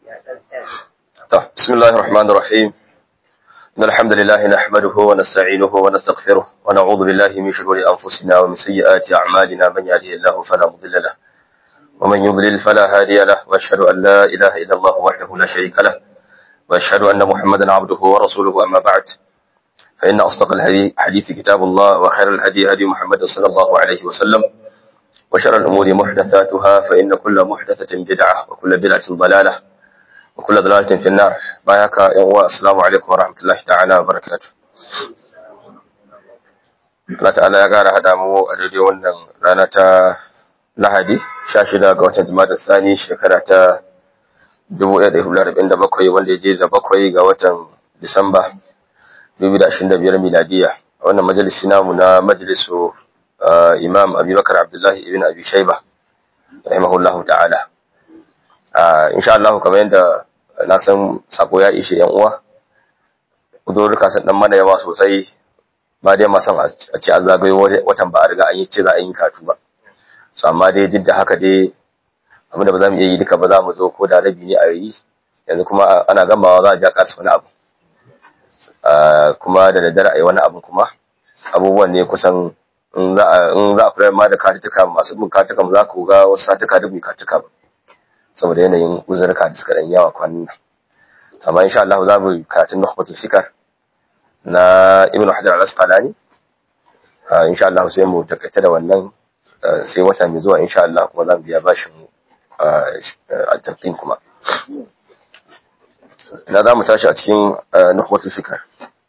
بسم الله الرحمن الرحيم إن الحمد لله نحمده ونستعينه ونستغفره ونعوذ بالله من شرور أنفسنا ومن سيئات أعمالنا من يهده الله فلا مضل له ومن يضلل فلا هادي له وأشهد أن لا إله إلا الله وحده لا شريك له وأشهد أن محمدا عبده ورسوله أما بعد فإن أصدق الحديث كتاب الله وخير الهدي هدي محمد صلى الله عليه وسلم وشر الأمور محدثاتها فإن كل محدثة بدعة وكل بدعة ضلالة وكل ضلالة في النار بايك يا السلام عليكم ورحمة الله تعالى وبركاته Allah ta'ala ya ƙara haɗa mu a daidai wannan rana ta Lahadi 16 ga watan Jumada Sani shekara ta 1447 wanda ya je da bakwai ga watan Disamba 2025 miladiya a wannan majalisi namu na majalisu Imam Abubakar Abdullahi ibn Abi Shayba rahimahullahu ta'ala insha Allah kamar yadda na san sako ya ishe yan uwa uzurruka sun dan mana yawa sosai ba dai ma san a ce an zagayo watan ba a riga an yi ce za a yi katu ba so amma dai duk da haka dai abinda ba za mu iya yi duka ba za mu zo ko da rabi ne a yi yanzu kuma ana gamawa za a ja kasu wani abu kuma da daddare a yi wani abu kuma abubuwan ne kusan in za a kula ma da katuka masu bin katuka za ku ga wasu satuka duk katuka ba saboda yanayin uzurka da suka dan yawa kwanan nan amma insha Allah za mu karatun nukhbatul fikar na Ibn Hajar al-Asqalani insha Allah sai mu takaita da wannan sai wata mai zuwa insha Allah kuma za mu biya bashin al-taqdim kuma ina za mu tashi a cikin nukhbatul fikar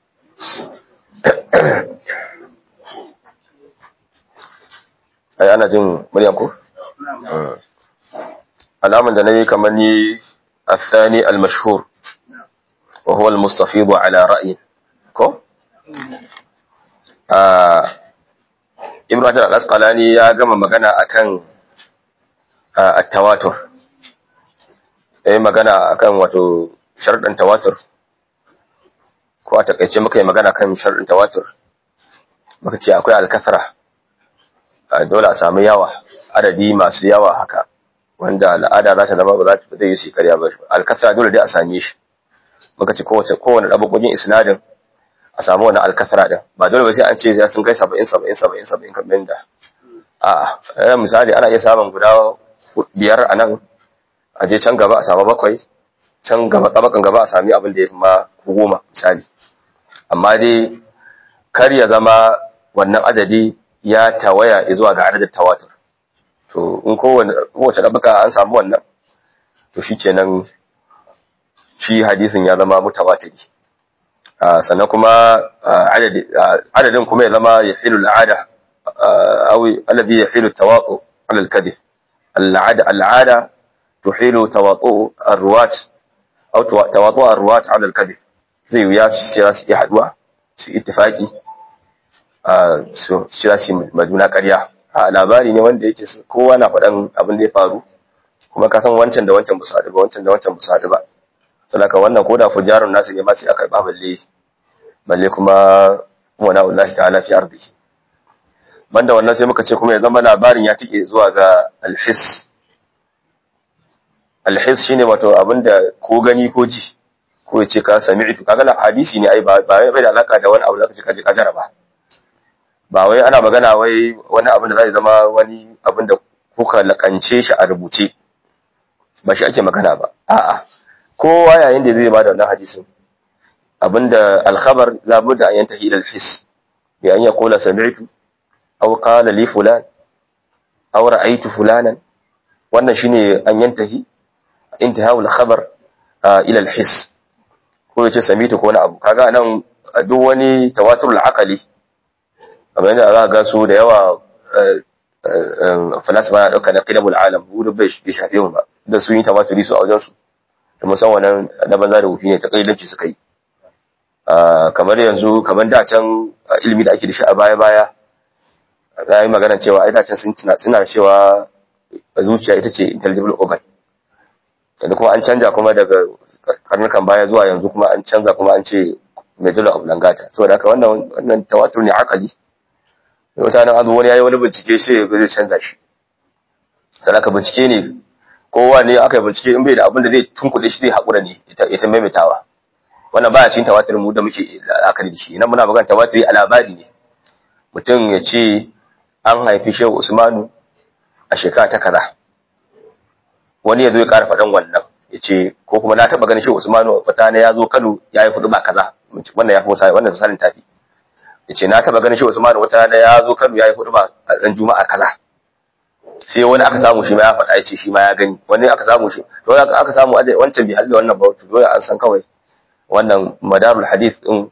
ai ana jin muryan ku alaman da nayi kamar ni الثاني المشهور وهو المستفيض على رأي ko Ibn Hajar al-Asqalani ya gama magana akan at-tawatur eh magana akan wato sharuɗan tawatur ko a takaice muka yi magana kan sharuɗan tawatur muka ce akwai al-kathra dole a samu yawa adadi masu yawa haka wanda al'ada za ta zama ba za ta zai yi shi karya ba al-kathra dole dai a same shi muka ce kowace kowane dabagogin isnadin a samu wani alkasara din ba dole ba sai an ce sai sun kai 70 70 70 70 kamar da a misali ana iya samun guda biyar a nan a je can gaba a samu bakwai can gaba tabakan gaba a sami abin da ya fi ma goma misali amma dai kar ya zama wannan adadi ya tawaya zuwa ga adadin tawatur to in kowace ɗabaka an samu wannan to shi kenan shi hadisin ya zama mutawatiri sannan kuma adadin kuma ya zama ya filu al'ada awi alladhi yahilu tawaqu ala al-kadhib al'ada al'ada tuhilu tawaqu ar-ruwat aw tawaqu ar-ruwat ala al-kadhib zai wuya shi za su iya haduwa su ittifaki su shi za su majuna ƙarya a labari ne wanda yake kowa na faɗan abin da ya faru kuma ka san wancan da wancan ba su haɗu ba wancan da wancan ba su haɗu ba saboda wannan koda fujarun nasu ne ma sai aka karba balle balle kuma wana wallahi ta'ala fi ardi banda wannan sai muka ce kuma ya zama labarin ya tike zuwa ga alhis alhis shine wato abinda ko gani ko ji ko ya ce ka sami'tu kaga la hadisi ne ai ba bai da alaka da wani abu da kace kaje ka jaraba ba wai ana magana wai wani abin da zai zama wani abin da kuka lakance shi a rubuce ba shi ake magana ba a'a kowa yayin da zai bada wannan hadisin abinda al-khabar labudda an yantahi ila al-his bi an yaqula sami'tu aw qala li fulan aw ra'aytu fulanan wannan shine an yantahi intihawu al-khabar ila al-his ko yace sami'tu ko wani abu kaga nan duk wani tawatur al-aqli kamar yadda za ga su da yawa falasifa na dauka na qidamul alam bu bai shafe mu ba da su yi tawaturi su a wajen su da musan wannan na banza da wufi ne ta kailanci suka yi kamar yanzu kamar da can ilimi da ake da shi a baya-baya na yi magana cewa ai da can sun suna cewa zuciya ita ce intelligible organ yanzu kuma an canja kuma daga karnukan baya zuwa yanzu kuma an canza kuma an ce medulla oblongata saboda haka wannan wannan tawatur ne akali wata nan azu wani yayi wani bincike sai ya zai canza shi sadaka bincike ne kowa ne aka yi bincike in bai da abin da zai tunkuɗe shi zai haƙura ne ya ta maimaitawa wannan baya cikin tawatir mu da muke akali da shi nan muna magana tawatir a labari ne mutum ya ce an haifi shehu usmanu a shekara ta kaza wani ya zo ya ƙara faɗan wannan ya ce ko kuma na taɓa ganin shehu usmanu wata ne ya zo kano ya yi hudu ba kaza wannan ya fi wasa wannan misalin tafi ya ce na taɓa ganin shehu usmanu wata ne ya zo kano ya yi hudu ba a ɗan juma'a kaza sai wani aka samu shi ma ya faɗa ya ce shi ma ya gani wani aka samu shi to aka samu wancan bai halli wannan ba to dole an san kawai wannan madarul hadith din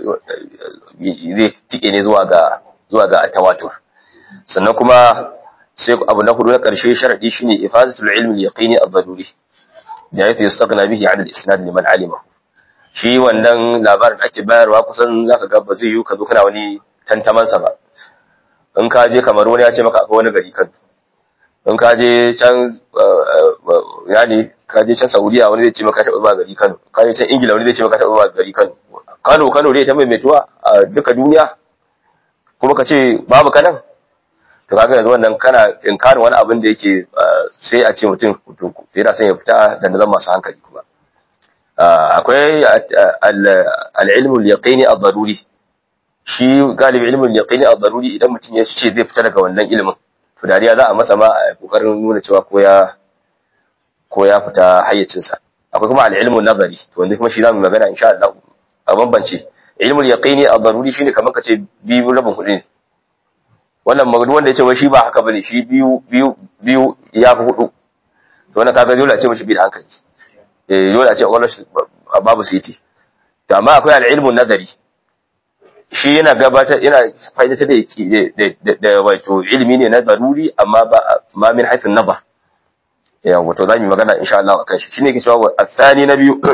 zai tike ne zuwa ga zuwa ga tawatur sannan kuma sai abu na hudu na karshe sharadi shine ifadatul ilmi al-yaqini ad-daruri da yake yastaghna bihi 'ala al-isnad liman alima shi wannan labarin ake bayarwa kusan zaka ga ba zai yi ka zo kana wani tantaman sa ba in ka je kamar wani ya ce maka akwai wani gari kan in ka je can yani ka je can Saudiya wani zai ce maka taɓa ba gari Kano ka je can Ingila wani zai ce maka taɓa ba gari Kano Kano Kano dai ta maimaituwa a duka duniya kuma ka ce babu kanan to kaga yanzu wannan kana inkarin wani abin da yake sai a ce mutum yana son ya fita da nazar masu hankali kuma akwai al-ilmu al-yaqini ad-daruri shi galibi ilmu al-yaqini ad-daruri idan mutum ya ce zai fita daga wannan ilimin to dariya za a masa ma a kokarin nuna cewa ko ya ko ya fita hayyacinsa akwai kuma al-ilmu nazari to wanda kuma shi zamu magana insha Allah a bambance ilmul yaqini ad-daruri shine kamar kace biyu rabin kudi ne wannan magana wanda yace wai shi ba haka bane shi biyu biyu biyu ya fi hudu to wannan kaga dole a ce mishi bi da hankali eh dole a ce wallahi babu siti to amma akwai al-ilmu nazari shi yana gabatar yana faidata da da wato ilimi ne na daruri amma ba ma min haythu nazar yawa to zamu magana insha Allah akan shi shine yake cewa athani na biyu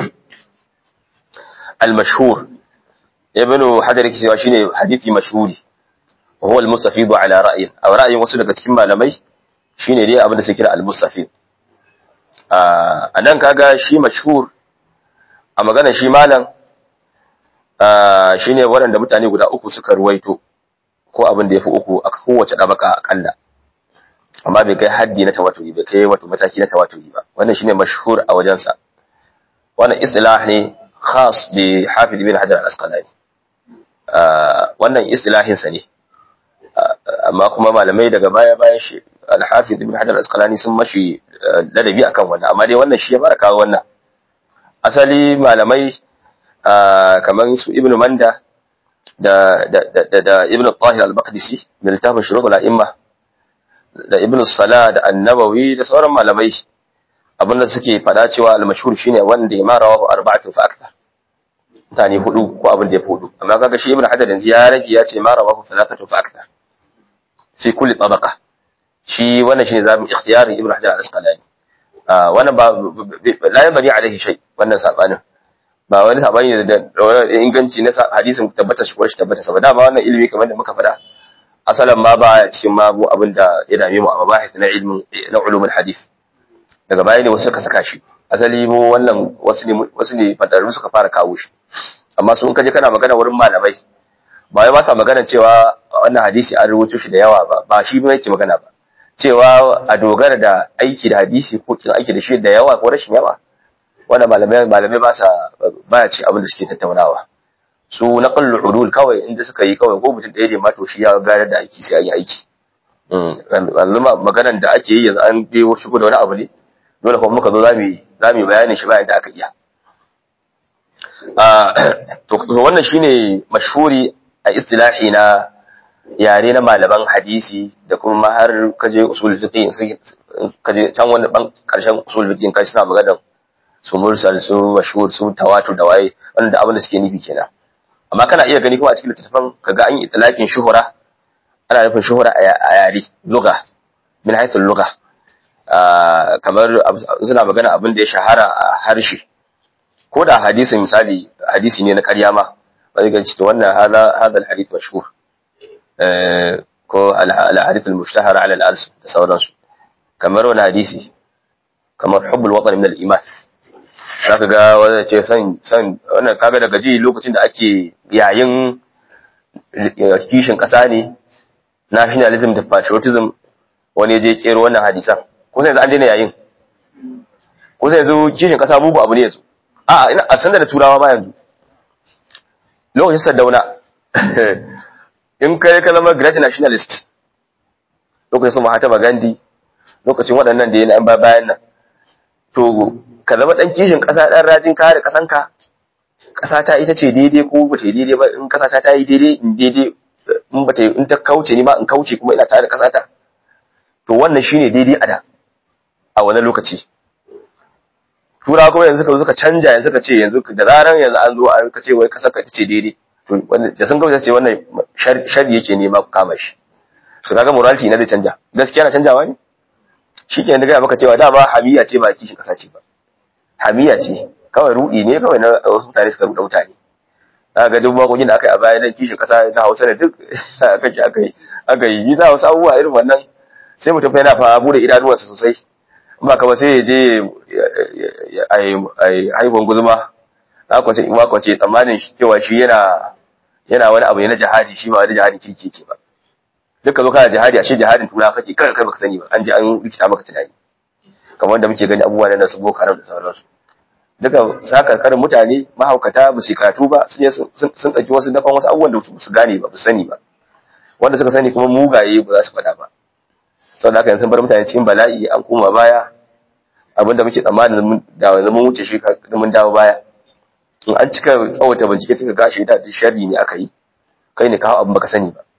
al-mashhur ibnu hajar yake cewa shine hadisi mashhuri huwa al-mustafid ala ra'yin aw ra'yin wasu daga cikin malamai shine dai abin da suke kira al-mustafid a nan kaga shi mashhur a magana shi malam shine waɗanda mutane guda uku suka ruwaito ko abin da yafi uku a kowace dabaka akalla amma bai kai haddi na tawaturi bai kai wato mataki na tawaturi ba wannan shine mashhur a wajensa wannan istilah ne khas bi hafiz ibn hajar al-asqalani wannan istilahin sa ne amma kuma malamai daga baya bayan shi al-hafiz ibn hajar al-asqalani sun mashi ladabi akan wannan amma dai wannan shi ya fara kawo wannan asali malamai kamar su ibn manda da da da, da ibn tahir al-maqdisi da littafin shurut al-a'imma da ibn Salah da annabawi da sauran malamai abinda suke fada cewa al-mashhur shine wanda ya mara wa arba'atu fa akthar mutane hudu ko abin da ya hudu amma kaga shi ibn hajar yanzu ya rage ya ce mara wa thalathatu fa akthar fi kulli tabaqa shi wannan shine zabi ikhtiyari ibn hajar al-asqalani wannan ba la yanbani alaihi shay wannan sabanin ba wani sabani ne da inganci na hadisin tabbata shi ko shi tabbata saboda ba wannan ilimi kamar da muka faɗa asalan ma ba cikin mabu abin da ya dame mu a mabahith na ilmin na ulumul hadith daga baya ne wasu suka saka shi asali mu wannan wasu ne wasu ne fadarru suka fara kawo shi amma su in kaje kana magana wurin malamai ba wai ba sa magana cewa wannan hadisi an rubuto shi da yawa ba ba shi ba yake magana ba cewa a dogara da aiki da hadisi ko kin aiki da shi da yawa ko rashin yawa wannan malamai malamai ba sa baya ci abin da suke tattaunawa su na kallu udul kawai inda suka yi kawai ko mutum ɗaya ne ma to shi ya gane da aiki sai an yi aiki yanzu maganan da ake yi yanzu an dai shigo da wani abu ne dole kuma muka zo za mu yi bayanin shi bayan da aka iya to wannan shine mashhuri a istilahi na yare na malaman hadisi da kuma har kaje usul fiqh kaje can wani ban karshen usul fiqh kai suna magana su mursal su mashhur su tawatur da waye wanda abin da suke nufi kenan amma kana iya gani kuma a cikin littattafan kaga an yi itlaqin shuhura ana nufin shuhura a yare lugha min haythu lugha kamar suna magana abin da ya shahara a harshe ko da hadisin misali hadisi ne na ƙarya ma ba zai ganci to wannan hada hada alhadith mashhur ko alhadith almushtahar ala al-ars da sauransu kamar wani hadisi kamar hubbul watan min al-iman zaka ga wanda ce san san wannan kaga daga ji lokacin da ake yayin kishin kasa ne nationalism da patriotism wani je kero wannan hadisan ko sai an daina yayin ko sai yanzu kishin kasa mugu abu ne yanzu a'a ina a sanda da turawa ba yanzu lokacin Sardauna in kai ka zama great nationalist lokacin su Mahatma Gandhi lokacin waɗannan da yana yan bayan nan to ka zama ɗan kishin ƙasa ɗan rajin kare ƙasanka ƙasa ta ita ce daidai ko ba ta yi daidai ba in ƙasa ta ta yi daidai in daidai in ba ta in ta kauce ni ma in kauce kuma ina tare da ƙasa ta to wannan shine daidai a da a wani lokaci turawa kuma yanzu ka suka canja yanzu ka ce yanzu da zaran yanzu an zo an ka ce wai ƙasar ka ce daidai to da sun kauce ce wannan shari yake nema ku kama shi su kaga morality na zai canja gaskiya na canjawa ne shi ke gaya maka cewa dama hamiya ce ba kishin kasa ce ba hamiya ce kawai rudi ne kawai na wasu mutane suka ruɗa mutane za ga duk makokin da aka yi a baya dan kishin kasa na hausa da duk aka yi aka yi aka yi yi za wasu abubuwa irin wannan sai mutum yana fa bude idanuwansa sosai ba kama sai ya je a haihuwan guzuma na kwace in kwace tsammanin cewa shi yana yana wani abu ne na jihadi shi ba wani jihadi kirki ce ba duka zo kana jihadi a shi jihadin tura kake kar kai baka sani ba an ji an rikita maka tunani kamar wanda muke gani abubuwa na su boko haram da sauransu duka sakarkarin mutane mahaukata ba su karatu ba sun sun ɗauki wasu dafan wasu abubuwan da su gane ba ba sani ba wanda suka sani kuma mugaye ba za su faɗa ba sau da haka yanzu bar mutane cikin bala'i an koma baya abinda muke tsammanin da yanzu mun wuce shi mun dawo baya in an cika tsawata bincike suka gashi da sharri ne aka yi kai ne kawo abin baka sani ba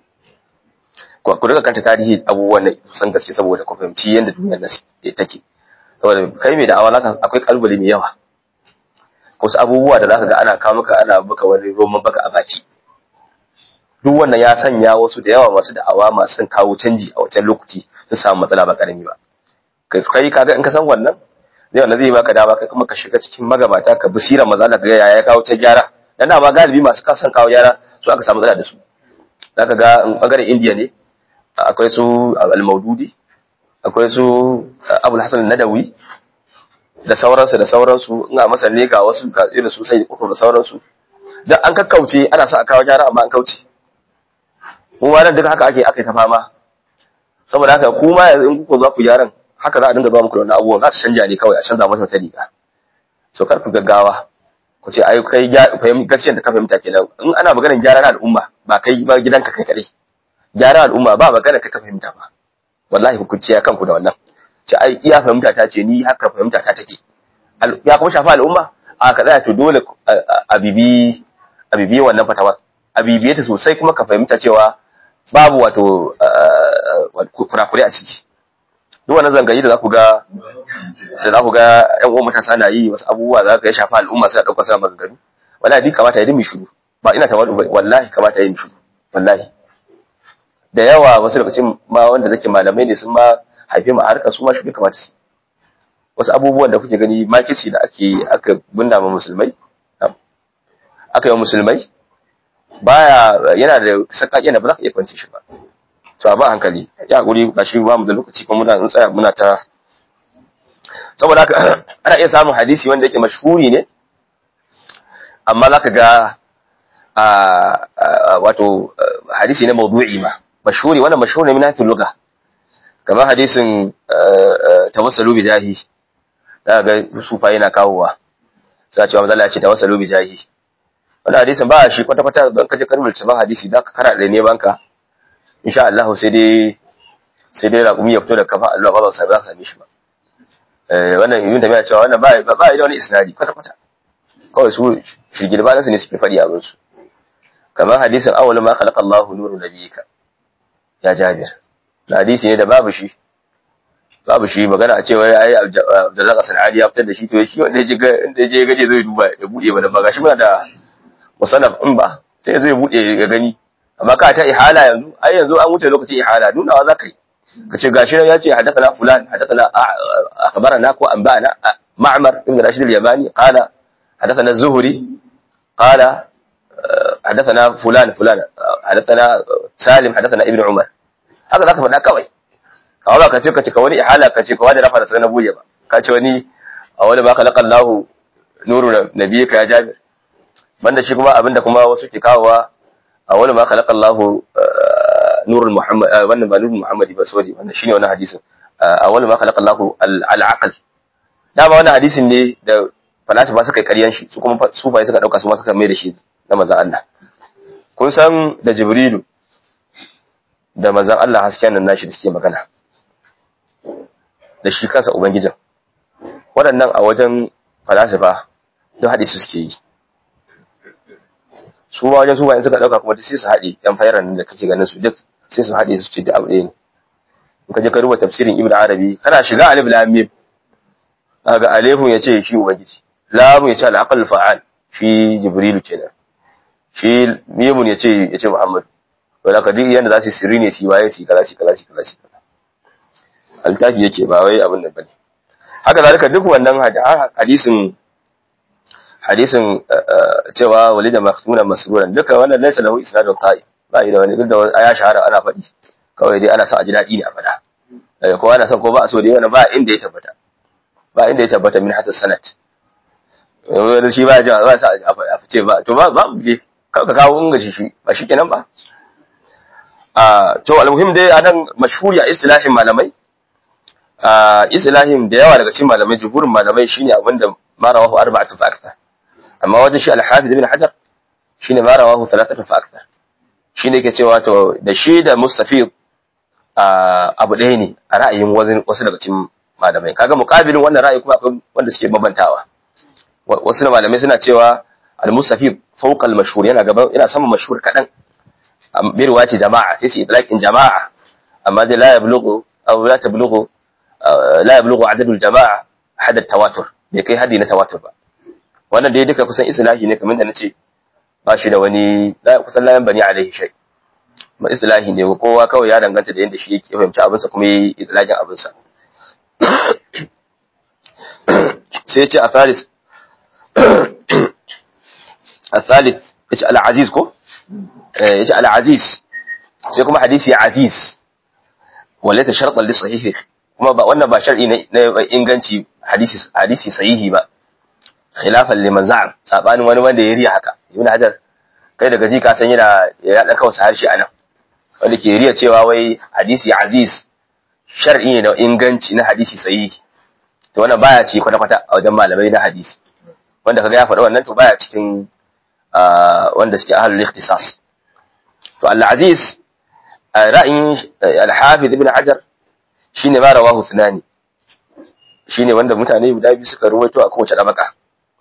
ku daga kanta tarihi abubuwan nan kusan gaske saboda ku fahimci yadda duniyar nan take saboda kai mai da'awa zaka akwai kalbali mai yawa wasu abubuwa da zaka ga ana kawo maka ana baka wani roman baka a baki duk wannan ya sanya wasu da yawa masu da'awa masu son kawo canji a wancan lokaci sun samu matsala ba karami ba kai kaga in ka san wannan zai wannan zai baka dama kai kuma ka shiga cikin magabata ka bisira maza da ga ya kawo ta gyara dan dama galibi masu kasan kawo gyara su aka samu matsala da su zaka ga in bangaren indiya ne akwai su al-maududi akwai su abul hasan nadawi da sauransu da sauransu ina masa ne ga wasu ga irin su sai uku da sauransu dan an kakkauce ana sa a kawo gyara amma an kauce mu ma nan duka haka ake aka ta fama saboda haka ku ma yanzu in kuka za ku gyaran haka za a dinga zuwa muku da wannan abubuwan za su canja ne kawai a canza mata wata riga so kar ku gaggawa ku ce ai kai gaskiyar da ka fahimta kenan in ana maganar gyara na al'umma ba kai ba gidanka kai kadai gyara al'umma ba magana ka fahimta ba wallahi hukunci ya kanku da wannan ce ai iya fahimta ta ce ni haka fahimta ta take ya kuma shafa al'umma a ka tsaya to dole a bibi a bibi wannan fatawa a bibiye ta sosai kuma ka fahimta cewa babu wato kurakure a ciki duk wannan zangayi da za ku ga da za ku ga ƴan uwan matasa na yi wasu abubuwa za ka ya shafa al'umma suna ɗaukar sa maganganu wallahi duk kamata ya dimi shiru ba ina tawadu wallahi kamata ya yi shiru wallahi da yawa wasu lokacin ma wanda zake malamai ne sun ma haife mu a harkar su ma shi kamata su wasu abubuwan da kuke gani makici da ake aka binna ma musulmai aka yi musulmai baya yana da sakaki da ba za ka iya kwance shi ba to a ba hankali ya hakuri ba shi ba mu da lokaci kuma muna tsaya muna ta saboda haka ana iya samun hadisi wanda yake mashhuri ne amma za ka ga wato hadisi ne mawdu'i ma mashhuri wannan mashhuri ne min hafi lugha kamar hadisin tawassalu bi jahi da ga sufa yana kawowa sai cewa manzo Allah ya ce tawassalu bi jahi wannan hadisin ba shi kwata kwata ban kaje karbul ban hadisi da ka kara da ne banka insha Allah sai dai sai dai raƙumi ya fito da kafa Allah ba za su ba same shi ba eh wannan ibn tabiya cewa wannan ba ba da wani isnadi kwata kwata kawai su shigilba nasu ne suke fadi abin su kamar hadisin awwal ma khalaqa Allahu nuru nabiyika ya Jabir da hadisi ne da babu shi babu shi magana a cewa ai Abdullah Hasan Ali ya fitar da shi to shi wanda ya je inda je gaje zai duba ya bude ba ba gashi muna da musannaf in ba sai zai bude ya gani amma ka ta ihala yanzu ai yanzu an wuce lokacin ihala nunawa zaka yi kace gashi ya ce hadathana fulan hadathana akhbarana ko anba'ana ma'mar ibn Rashid al-Yamani qala hadathana az-Zuhri qala حدثنا فلان فلان حدثنا سالم حدثنا ابن عمر haka zaka faɗa kawai kawai ba ka ce ka ce ka wani ihala ka ce ka wani rafa da sanar buye ba ka ce wani a wani ba khalaqa Allah nuru nabiyika ya Jabir banda shi kuma abinda kuma wasu ke kawowa a wani ma khalaqa Allah nurul Muhammad wannan ba nurul Muhammad ba sori wannan shine wannan hadisin a wani ma khalaqa Allah al-aql dama wannan hadisin ne da falasifa suka yi karyan shi su kuma sufaye suka dauka su ma suka mai da shi na manzon Allah kun san da jibrilu da manzon Allah hasken nan nashi da suke magana da shi kansa ubangijin waɗannan a wajen falasifa duk haɗe su suke yi su ma wajen sufaye suka dauka kuma sai su haɗe yan fayran da kake ganin su duk sai su haɗe su ce da abu ɗaya ne in ka je ka rubuta tafsirin ibnu arabi kana shiga alif lam mim kaga alifun yace shi ubangiji lamun yace al-aqal fa'al shi jibril kenan shi mimun yace yace muhammad wala ka duk yanda za su sirri ne shi waye shi kaza shi kaza shi kaza shi kaza altafi yake ba wai abin nan bane haka zalika duk wannan hadisin hadisin cewa walida makhtunan masruran duka wannan laysa lahu isnadun qa'i ba da wani duk da ya shahara ana faɗi kawai dai ana son a ji daɗi ne a faɗa ko ana son ko ba a so dai wannan ba inda ya tabbata ba inda ya tabbata min hatta sanat wanda shi ba ja ba sa a fice ba to ba ba ne ka kawo inga shi shi ba shi kenan ba a to almuhim dai anan mashhuri a istilahin malamai a istilahin da yawa daga cikin malamai jumhurin malamai shine abinda ma rawahu arba'atu fa akthar amma wajen shi al-hafiz ibn hajar shine ma rawahu thalathatu fa akthar shine yake cewa to da shi da mustafid abu ɗaya ne a ra'ayin wasu daga cikin malamai kaga muqabilin wannan ra'ayi kuma akwai wanda suke mabantawa wasu malamai suna cewa al-mustafi fawqa al-mashhur yana gaban yana sama mashhur kadan bi riwayati jama'a sai su itlaqin jama'a amma dai la yablughu aw la tablughu la yablughu adadul jama'a hada tawatur bai kai hadi na tawatur ba wannan dai duka kusan islahi ne kamar da nace ba shi da wani kusan la bani alaihi shay ma islahi ne kowa kawai ya danganta da yanda shi yake fahimci abinsa kuma yi itlaqin abinsa sai ce a thalith a thalith ya ce al'aziz ko? ya ce al'aziz sai kuma hadisi aziz wale ta sharɗar da sahihi kuma ba wannan ba shar'i na inganci hadisi sahihi ba khilafan liman za'am sabanin wani wanda ya riya haka ibn hajar kai daga ji ka san yana ya dan kawsa harshe anan wanda ke riya cewa wai hadisi aziz shar'i ne da inganci na hadisi sahihi to wannan baya ci kwata-kwata a wajen malamai na hadisi wanda kaga ya faɗa wannan to baya cikin wanda suke ahlul ikhtisas to al-aziz ra'ayin al-hafiz ibn hajar shine ma rawahu thunani shine wanda mutane guda biyu suka ruwaito a kowace dabaka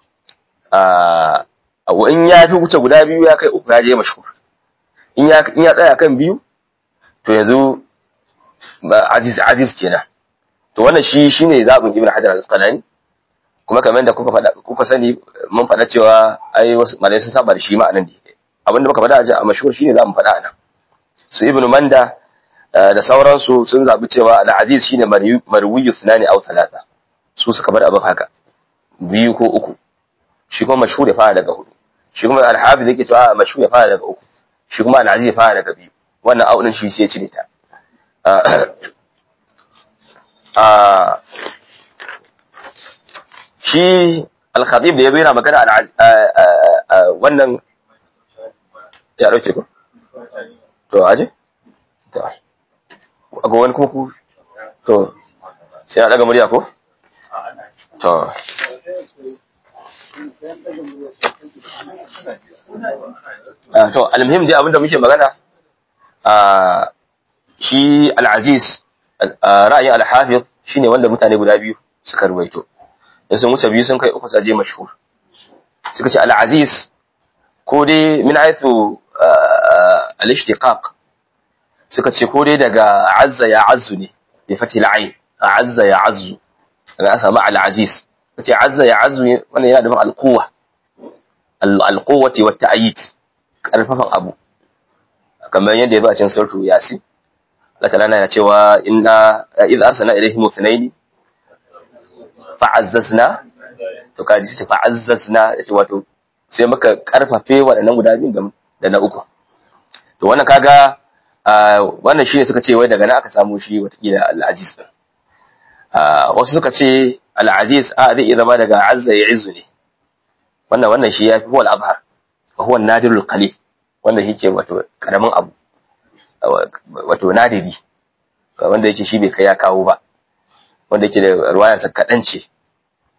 a in ya fi wuce guda biyu ya kai uku ya je mashhur in ya in ya tsaya kan biyu to yanzu aziz aziz kenan to wannan shi shine zabin ibn hajar al-asqalani kuma kamar da kuka faɗa kuka sani mun faɗa cewa ai wasu malai sun saba da shi ma'anan ne abinda muka faɗa a mashhur shine zamu faɗa anan su ibn manda da sauransu sun zabi cewa al-aziz shine marwiyu sunani aw thalatha su suka bar abin haka biyu ko uku shi kuma mashhur ya fara daga hudu shi kuma al-hafiz yake cewa mashhur ya fara daga uku shi kuma al-aziz ya fara daga biyu wannan audin shi sai ya cire ta shi al-khatib da ya bayyana magana wannan ya dauke ko to aje to ga wani kuma ku to sai a daga murya ko to to almuhim dai abinda muke magana shi al-aziz ra'ayin al-hafiz shine wanda mutane guda biyu suka ruwaito in sun wuce biyu sun kai uku saje mashhur suka ce al-aziz ko dai min haythu al-ishtiqaq suka ce ko dai daga azza ya azzu ne bi fati al-ain azza ya azzu daga samu al-aziz kace azza ya azzu wannan yana da al-quwwa al-quwwati wa ta'yid karfafan abu kamar yadda ya ba cikin suratu yasin Allah ta'ala yana cewa inna idza arsalna ilayhim ithnaini fa'azzazna to kaji ce fa'azzazna yace wato sai muka karfafe waɗannan guda biyu da na uku to wannan kaga wannan shine suka ce wai daga nan aka samu shi watakila al-aziz din wasu suka ce al-aziz a zai iya zama daga azza ya izu ne wannan wannan shi yafi huwa al-abhar fa huwa nadirul qalil wanda yake wato karamin abu wato nadiri wanda yake shi bai kai ya kawo ba wanda yake da ruwayarsa kaɗan ce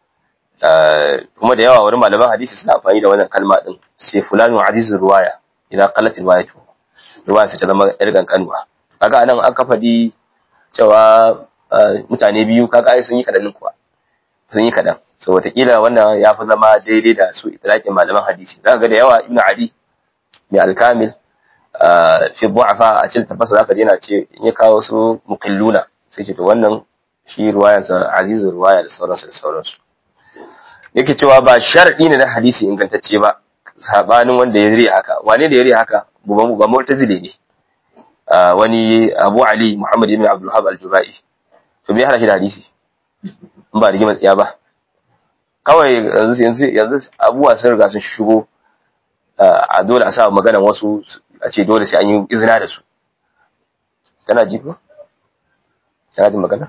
kuma da yawa wani malaman hadisi suna amfani da wannan kalma din sai fulanu azizur ruwaya idan qalat riwayatu ruwaya sai ta zama yar kankanwa kaga anan an ka faɗi cewa mutane biyu kaga ai sun yi kadan kuwa sun yi kadan so wataƙila wannan ya fi zama daidai da su itlaqin malaman hadisi zaka ga da yawa ibnu adi mai alkamil fi du'afa a cikin tafasa zaka je na ce in ya kawo su muqilluna sai ce to wannan shi ruwayansa azizu ruwaya da sauransu da sauransu yake cewa ba sharadi ne na hadisi ingantacce ba sabanin wanda ya riya haka wane da ya riya haka ba mu'tazili ne wani Abu Ali Muhammad ibn Abdul Wahhab al-Jubai to me hana shi da hadisi in ba rigimar tsiya ba kawai yanzu yanzu yanzu abubuwa sun riga sun shigo a dole a sa magana wasu a ce dole sai an yi izina da su tana ji ko tana ji magana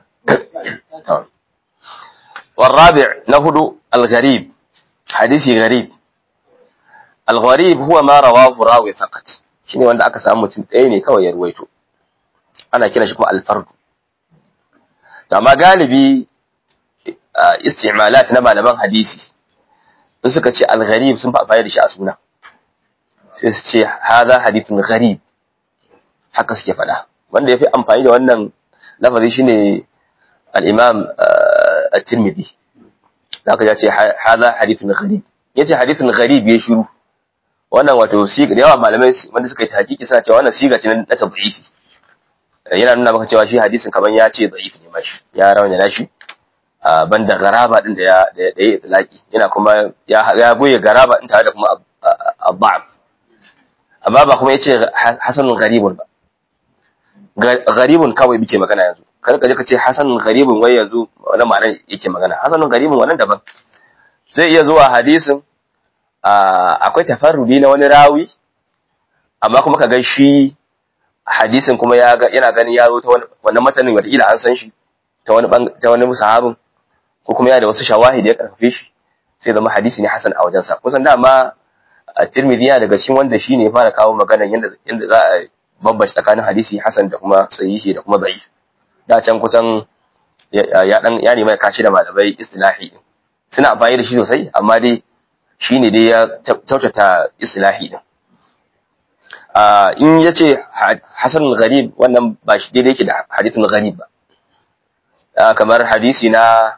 والرابع نهد الغريب حديث غريب الغريب هو ما رواه راوي فقط shine wanda aka samu mutum ɗaya ne kawai ya ruwaito ana kiran shi kuma alfardu amma galibi istimalat na malaman hadisi in suka ce al-gharib sun fa da shi a suna sai su ce hadha hadithun gharib haka suke faɗa wanda ya fi amfani da wannan lafazi shine al-imam at-tirmidhi zaka ya ce hadha hadithun gharib yace hadithun gharib ya shiru wannan wato siga da yawa malamai wanda suka yi tahqiqi suna cewa wannan siga ce na tadhifi yana nuna maka cewa shi hadisin kaman ya ce dhaif ne mashi ya rawana na shi banda garaba din da ya da ya itlaki yana kuma ya ya goye garaba din tare da kuma abba'af amma ba kuma yace hasanun gharibun ba gharibun kawai muke magana yanzu kar ka je ka ce hasanun gharibun wai yanzu wannan ma'anar yake magana hasanun gharibun wannan daban zai iya zuwa hadisin akwai tafarrudi na wani rawi amma kuma ka ga shi hadisin kuma ya ga yana ganin yaro ta wannan matanin wataƙila an san shi ta wani ta wani sahabin ko kuma yana da wasu shawahid ya karfafe shi sai zama hadisi ne hasan a wajensa kusan dama Tirmidhi yana daga cikin wanda shine ya fara kawo maganar yanda yanda za a bambance tsakanin hadisi hasan da kuma sahihi da kuma da'if da can kusan ya dan ya nemi kashi da malamai istilahi suna amfani da shi sosai amma dai shi ne dai ya kyautata islahi din in ya ce hasan gharib wannan ba shi daidai yake da hadithun gharib ba kamar hadisi na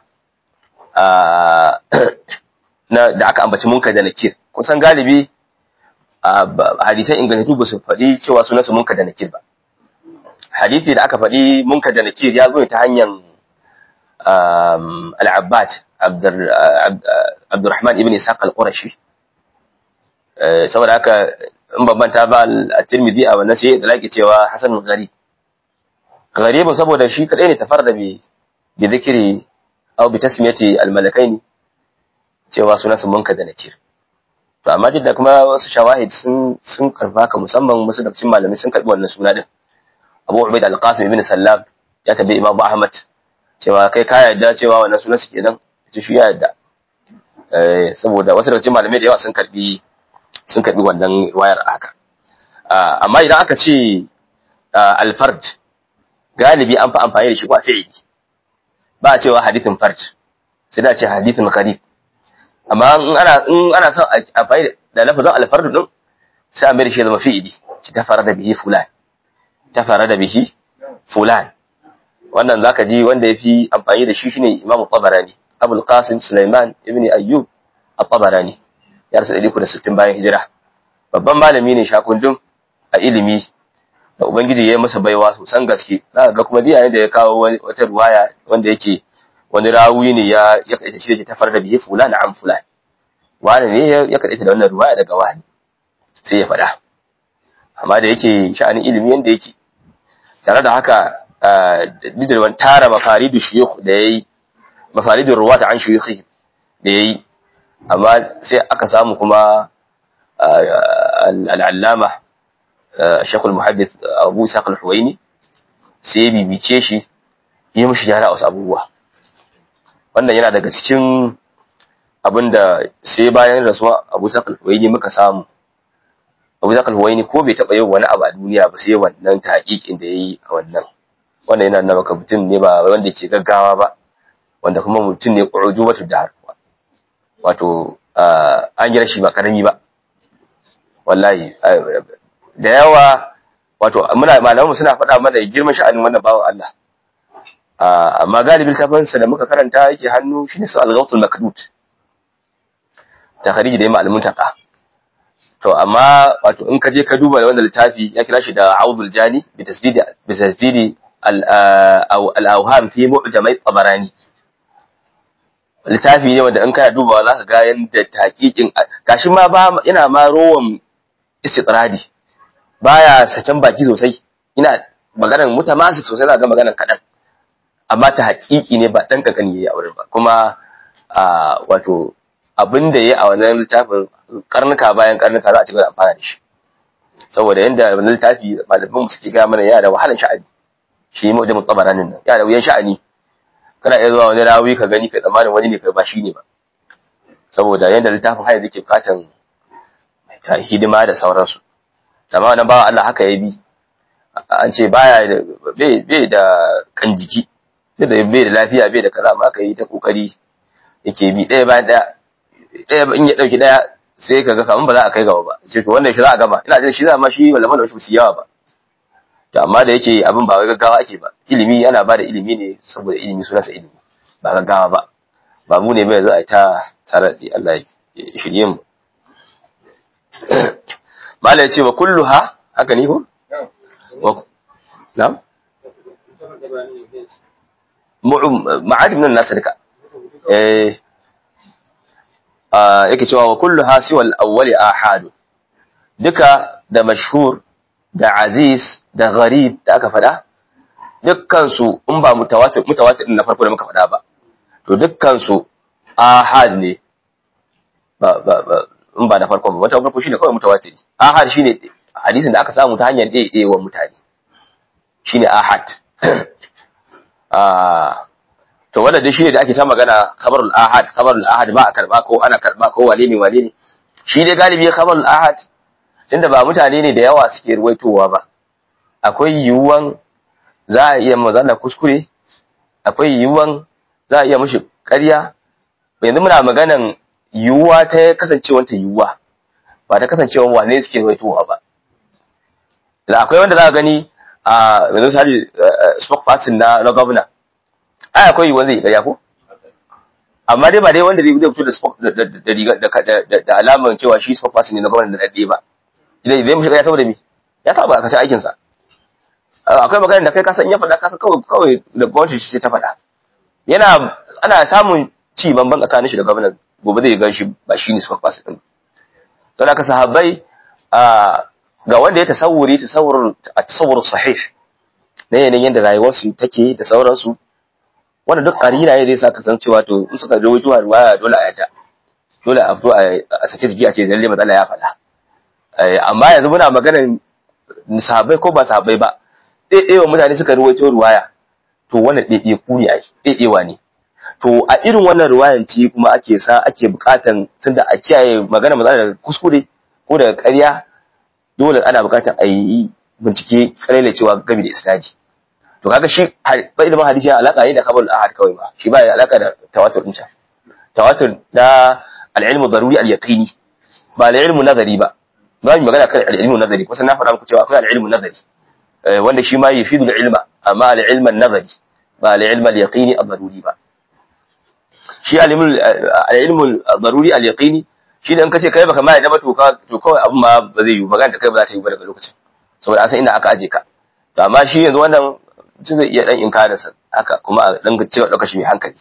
da aka ambaci munkar da nakir kusan galibi hadisan ingantattu ba su faɗi cewa sunansu munkar da nakir ba hadisi da aka faɗi munkar da nakir ya zo ta hanyar al-abbad Abdurrahman ibn Ishaq al-Qurashi saboda haka in bambanta ba at-Tirmidhi a wannan sai da laki cewa Hasan gharib gharib saboda shi kadai ne tafarda bi bi zikri aw bi tasmiyati al-malakain cewa sunan sun munka da nakir to amma duk da kuma wasu shawahid sun sun karba ka musamman wasu da cikin malamai sun karbi wannan suna din Abu Ubaid al-Qasim ibn Sallam ya tabi Imam Ahmad cewa kai ka yarda cewa wannan sunan su kenan ita shi ya yarda saboda wasu daga cikin malamai da yawa sun karbi sun karbi wannan wayar haka amma idan aka ce alfard galibi an fi amfani da shi ba fi'ili ba a cewa hadithin fard sai da ce hadithin gharib amma in ana in ana son amfani da lafazin alfard din sai a mai da shi zama fi'ili ci ta fara da bihi fulan ta fara da bihi fulan wannan zaka ji wanda yafi amfani da shi shine Imam Tabarani Abul Qasim Sulaiman ibn Ayyub At-Tabarani ya rasu 160 bayan hijira babban malami ne shakundum a ilimi da ubangiji ya yi masa baiwa sosan gaske zaka ga kuma diyayen da ya kawo wata ruwaya wanda yake wani rawi ne ya ya kaita shi ta farda bihi fulan an fulan wani ne ya kaita da wannan ruwaya daga wani sai ya faɗa amma da yake sha'anin ilimi yanda yake tare da haka duk da wani tara mafaridu shuyukh da yayi mafaridu ruwata an shuyukhi da yayi amma sai aka samu kuma al'allama shekul muhaddith abu saqal huwaini sai ya bibice shi yi mishi gyara wasu abubuwa wannan yana daga cikin abinda sai bayan rasuwa abu saqal huwaini muka samu abu saqal huwaini ko bai taɓa yin wani abu a duniya ba sai wannan tahqiqin da yayi a wannan wannan yana nuna maka mutum ne ba wanda ke gaggawa ba wanda kuma mutum ne ƙuruju wata da harkuwa wato an gina shi ba karami ba wallahi da yawa wato muna malamanmu suna faɗa mana girman sha'anin wannan bawan Allah amma galibin littafinsa da muka karanta yake hannu shine su al-ghawtul makdud ta khariji da ya malamin taqa to amma wato in ka je ka duba wannan littafi ya kira shi da Audul Jani bi tasdidi bi tasdidi al-awham fi mu'jamai tabarani littafi ne wanda in kana dubawa zaka ga yanda taqiqin gashi ma ba ina ma rowan istitradi baya saken baki sosai ina maganar mutamasik sosai zaka ga maganar kadan amma ta haƙiƙi ne ba dan kakani yayi a wurin ba kuma wato abin da yayi a wannan littafin karnuka bayan karnuka za a ci gaba da amfana da shi saboda yanda wannan littafi malaman mu suke ga mana yana da wahalar sha'ani shi mu da mutabaranin nan yana da wuyan sha'ani kana iya zuwa wani rawi ka gani ka tsammanin wani ne kai ba shi ne ba saboda yanda littafin haya yake bukatan ta hidima da sauransu amma wannan bawa Allah haka ya bi an ce baya da bai da kan jiki da bai da lafiya bai da kaza amma ka yi ta kokari yake bi ɗaya bayan ɗaya ɗaya in ya ɗauki ɗaya sai ka ga kamar ba za a kai gaba ba sai to wannan shi za a gama ina jin shi za ma shi malaman da su yawa ba to amma da yake abin ba wai gaggawa ake ba ilimi ana ba da ilimi ne saboda ilimi sunansa ilimi ba gaggawa ba ba mu ne bai za a ta tare da Allah ya shirye mu mala ya ce wa kulluha haka ni ko na'am ma'adim nan nasu duka eh yake cewa wa kulluha siwa al-awwali ahadu duka da mashhur da aziz da gharib da aka fada dukkan su in ba mutawatir mutawatir na farko da muka fada ba to dukkan su ahad ne ba ba ba in ba da farko ba wata farko shine kawai mutawatir ahad shine hadisin da aka samu ta hanyar ɗaya wa mutane shine ahad to wannan dai shine da ake ta magana khabarul ahad khabarul ahad ba a karba ko ana karba ko wane ne wane ne shi dai galibi khabarul ahad tunda ba mutane ne da yawa suke ruwaitowa ba akwai yiwuwan za a iya mazana kuskure akwai yiwuwan za a iya mushi ƙarya yanzu muna maganan yiwuwa ta kasancewar ta yiwuwa ba ta kasancewar wane suke ruwaitowa ba da akwai wanda za a gani a yanzu sali spokesperson na na gwamna ai akwai yiwuwa zai ƙarya ko amma dai ba dai wanda zai fito da da alamar cewa shi spokesperson ne na gwamna da daɗe ba zai zai mushi ƙarya saboda me ya saba ka ci aikin sa akwai magana da kai ka san ya faɗa ka san kawai kawai da gwamnati ce ta faɗa yana ana samun ci bamban tsakanin shi da gwamna gobe zai gan shi ba shi ne spokesperson din don haka sahabbai ga wanda ya tasawuri tasawur a tasawur sahih na yanayin yadda rayuwarsu take da sauransu wanda duk karina ne zai sa ka san cewa to in suka rawaito a ruwaya dole a yadda dole a fito a sake jiki a ce lalle matsala ya faɗa amma yanzu muna maganar sahabbai ko ba sahabbai ba ɗaiɗaiwa mutane suka rawaito ruwaya to wannan ɗaiɗaiku ne ai ɗaiɗaiwa ne to a irin wannan ruwayan ce kuma ake sa ake buƙatan tunda a kiyaye magana matsala daga kuskure ko daga ƙarya dole ana buƙatar a yi bincike kalele cewa game da isnadi to kaga shi ba ilimin hadisi yana alaka ne da kabar ahad kawai ba shi ba ya alaka da tawatur din tawatur da al-ilmu daruri al-yaqini ba al-ilmu nazari ba za mu magana kan al-ilmu nazari kusan na faɗa muku cewa akwai al-ilmu nazari wanda shi ma yafidu al-ilma amma al-ilmu nazari ba al-ilmu al-yaqini al-daruri ba shi al-ilmu daruri al-yaqini shi da in kace kai baka ma yadda ba to to kawai abun ma ba zai yi magana da kai ba za ta yi ba daga lokacin saboda an san inda aka aje ka to amma shi yanzu wannan mutum zai iya dan inkarin sa haka kuma a dan cewa dauka shi mai hankali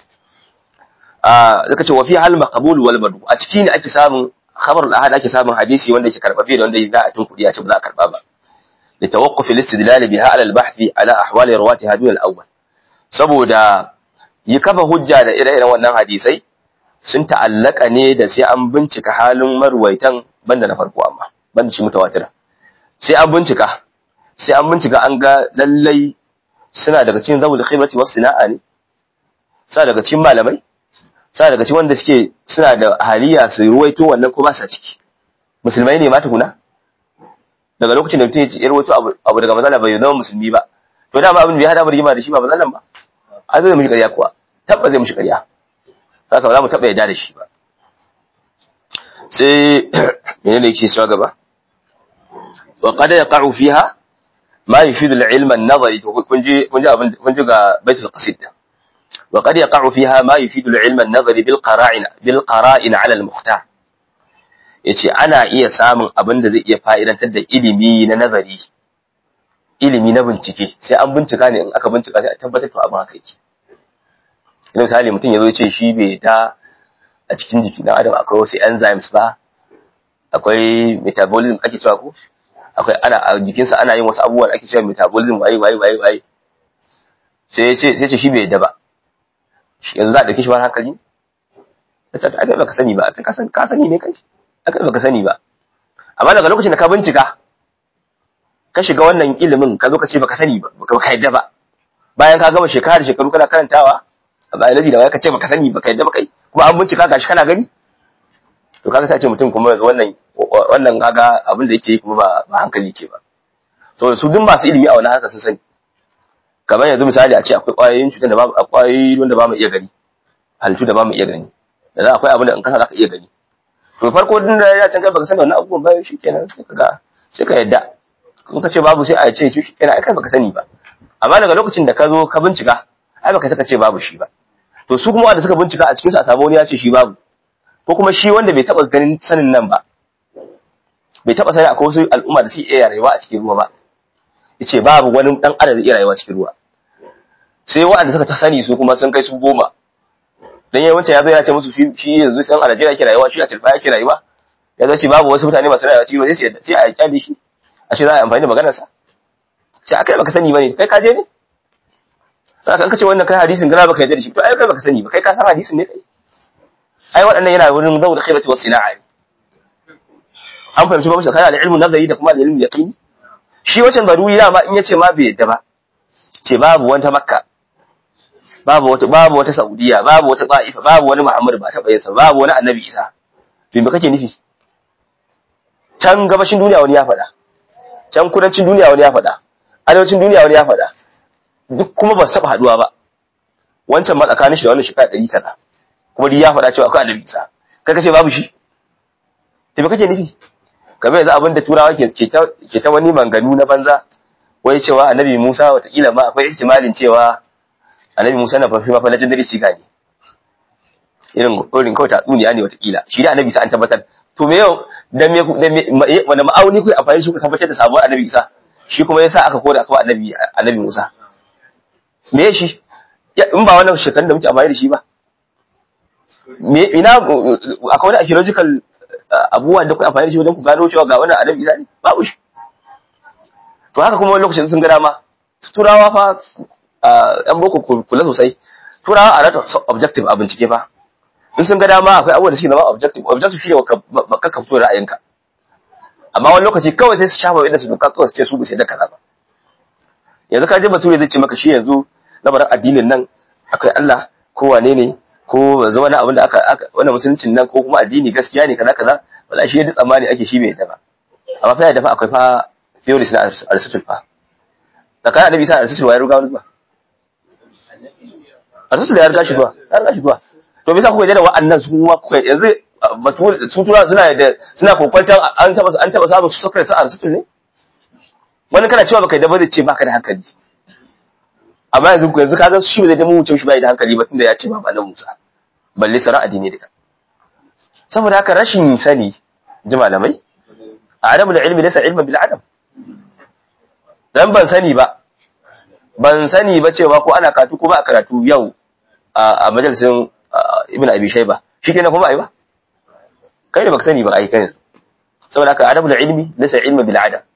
a zaka ce wa fi hal maqbul wal madu a ciki ne ake samun khabarul ahad ake samun hadisi wanda yake karbabe da wanda za a tun kudi a ce ba za a karba ba li tawaqquf al istidlal biha ala al bahth ala ahwal rawatiha dun al awwal saboda yi kafa hujja da ire-iren wannan hadisai sun ta'allaka ne da sai an bincika halin marwaitan banda na farko amma banda shi mutawatir sai an bincika sai an bincika an ga lallai suna daga cikin zawul khibrati was sana'a ne suna daga cikin malamai suna daga cikin wanda suke suna da haliya su ruwaito wannan ko ba sa ciki musulmai ne ma tukuna daga lokacin da mutum ya ruwaito abu daga mazala bai zama musulmi ba to dama abin da ya hada rigima da shi ba mazalan ba an zai mishi ƙarya kuwa tabba zai mishi ƙarya saka ba za mu taɓa yarda da shi ba sai menene yake cewa gaba wa qad yaqa'u fiha ma yufidu al-ilm an-nazari to kun ji kun ji abin kun ji ga baitul qasid wa qad yaqa'u fiha ma yufidu al-ilm an-nazari bil qara'in bil qara'in 'ala al-mukhtar yace ana iya samun abin da zai iya fa'idantar da ilimi na nazari ilimi na bincike sai an bincika ne in aka bincika sai a tabbatar to abin haka yake idan misali mutum ya zo ce shi bai ta a cikin jiki na adam akwai wasu enzymes ba akwai metabolism ake cewa ko akwai ana a jikinsa ana yin wasu abubuwan ake cewa metabolism waye waye waye waye sai ce sai ce shi bai yadda ba yanzu za a dauke shi ba hankali ta ta aka baka sani ba ka san ka sani ne kai aka baka sani ba amma daga lokacin da ka bincika ka shiga wannan ilimin ka zo ka ce baka sani ba baka yadda ba bayan ka gama shekara da shekaru kana karantawa a biology da wai ka ce baka sani baka yadda ba kai kuma an bincika gashi kana gani to kaga sai ce mutum kuma yanzu wannan wannan kaga abin da yake yi kuma ba ba hankali ke ba so su duk masu ilimi a wannan haka sun sani kamar yanzu misali a ce akwai ƙwayoyin cutar da ba akwai wanda ba mu iya gani halittu da ba mu iya gani da akwai abin da in kasa zaka iya gani to farko din da ya canka baka sani wannan abubuwan ba shikenan sai kaga sai ka yadda in ka ce babu sai a ce shi shikenan ai kai baka sani ba amma daga lokacin da ka zo ka bincika ai baka saka ce babu shi ba to su kuma wanda suka bincika a cikin su a samu wani ya ce shi babu ko kuma shi wanda bai taba ganin sanin nan ba bai taba sani akwai wasu al'umma da suke iya rayuwa a cikin ruwa ba yace babu wani dan adam da iya rayuwa cikin ruwa sai waɗanda suka ta sani su kuma sun kai su goma dan yayin wancan ya zo ya ce musu shi yanzu san a Najeriya yake rayuwa shi a Tilba yake rayuwa ya zo ce babu wasu mutane masu rayuwa cikin ruwa sai sai a kyale shi a ce za a amfani da maganar sa sai akai baka sani bane kai ka je ne sai kan kace wannan kai hadisin gara baka yarda da shi to ai kai baka sani ba kai ka san hadisin ne kai ai waɗannan yana wurin zawul khibati was sina'a an fahimci ba musu kana da ilmin nazari da kuma da ilmin yaqini shi wancan daruri dama in yace ma bai yadda ba ce babu wata makka babu wata babu wata saudiya babu wata ta'ifa babu wani muhammad ba taɓa yinsa babu wani annabi isa to me kake nufi can gabashin duniya wani ya faɗa can kudancin duniya wani ya faɗa arewacin duniya wani ya faɗa duk kuma ba su taɓa haɗuwa ba wancan ma tsakanin shi da wannan shekara ɗari kaza kuma duk ya faɗa cewa akwai annabi isa kai kace babu shi to me kake nufi kamar yanzu abin da turawa ke ta wani manganu na banza wai cewa annabi Musa watakila ma akwai ihtimalin cewa annabi Musa na fafi mafa legendary siga ne irin irin kawai tatsuniya ne watakila shi da annabi Isa an tabbatar to me yau da me wanda ma'auni ku amfani shi ku tabbatar da sabuwar annabi Isa shi kuma yasa aka koda aka annabi annabi Musa me shi in ba wannan shekarun da muke amfani da shi ba me ina akwai wani archaeological abubuwan da ku amfani da shi wajen ku gano cewa ga wannan annabi Isa ne babu shi to haka kuma wani lokacin sun ga dama turawa fa yan boko kula sosai turawa a rata objective a bincike fa in sun ga dama akwai abubuwan da suke zama objective objective shi ne ka ka fito ra'ayinka amma wani lokaci kawai sai su shafa inda su doka kawai su ce su bisa da kaza ba yanzu ka je bature zai ce maka shi yanzu lamarin addinin nan akwai Allah ko wane ne ko zama na abin da aka wannan musuluncin nan ko kuma addini gaskiya ne kaza kaza wala shi yadda tsammani ake shi bai yadda ba amma fa yadda fa akwai fa theories na Aristotle fa tsakanin annabi sa Aristotle ya ruga wani zuwa Aristotle ya riga shi zuwa ya riga shi zuwa to me yasa kuka da wa'annan su kuma kuka yanzu su tura suna da suna kokwantan an taba an taba samun Socrates a Aristotle ne wani kana cewa baka da ba zai ce baka da hankali amma yanzu yanzu kaga shi ba zai da mu wuce shi bai da hankali ba tunda ya ce ba annabi Musa balle sara addini duka saboda haka rashin sani ji malamai adamu da ilmi laysa ilman bil adam dan ban sani ba ban sani ba cewa ko ana karatu ko ba a karatu yau a majalisin ibn abi shayba shikenan kuma ai ba kai ne baka sani ba ai kai saboda haka adamu da ilmi laysa ilman bil adam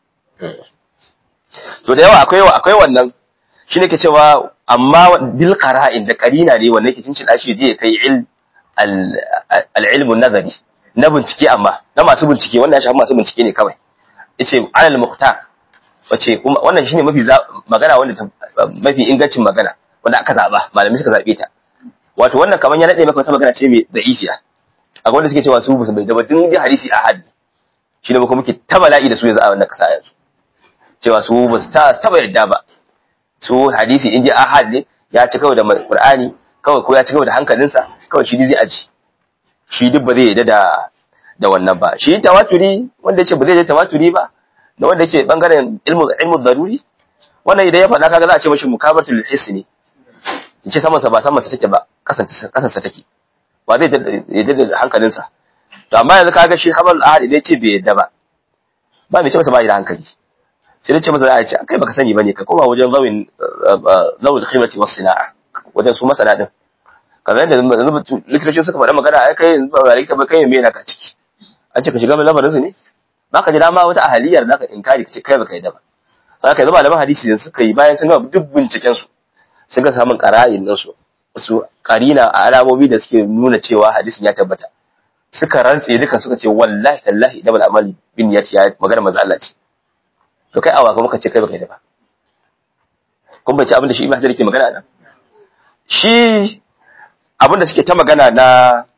to da yawa akwai akwai wannan shine ke cewa amma bil qara'in da qarina ne wannan ke cincin dashi je kai il al ilmu nazari na bincike amma na masu bincike wannan ya shafi masu bincike ne kawai yace alal muhtar wace kuma wannan shine mafi magana wanda mafi ingancin magana wanda aka zaba malami suka zabe ta wato wannan kaman ya nade maka wata magana ce mai da'ifiya a wanda suke cewa su ba su bai da batun hadisi ahad shi ne muke ta bala'i da su yanzu a wannan kasa yanzu cewa su ba su taba yadda ba su hadisi in ji ahad ne ya ci kawai da qur'ani kawai ko ya ci kawai da hankalinsa kawai shi zai aji shi duk ba zai yadda da da wannan ba shi tawaturi wanda yace ba zai je tawaturi ba da wanda yake bangaren ilmu ilmu daruri wannan idan ya faɗa kaga za a ce mashi mukabatul hiss ne yace saman sa ba saman sa take ba kasan kasan sa take ba zai yadda da hankalinsa to amma yanzu kaga shi habar ahad idan yace bai yadda ba ba mai ce masa ba da hankali sai dai ce masa za a ce kai baka sani bane ka koma wajen zawin zawul khimati was sina'a wajen su masana din kamar yadda likitocin suka faɗa magana ai kai yanzu ba likita ba kai me yana ka ciki an ce ka shiga lamarin su ne ba ka ji dama wata ahaliyar da ka inkari ka ce kai baka yadda ba sai ka zama malaman hadisi yanzu suka yi bayan sun gama duk binciken su sun ga samun qara'in nan su su karina a alamomi da suke nuna cewa hadisin ya tabbata suka rantse duka suka ce wallahi tallahi da bal amali bin ya ce magana manzo Allah ce to kai awa kuma ka ce kai baka yadda ba kun bai ci abin da shi Ibn Hajar yake magana nan shi abin da suke ta magana na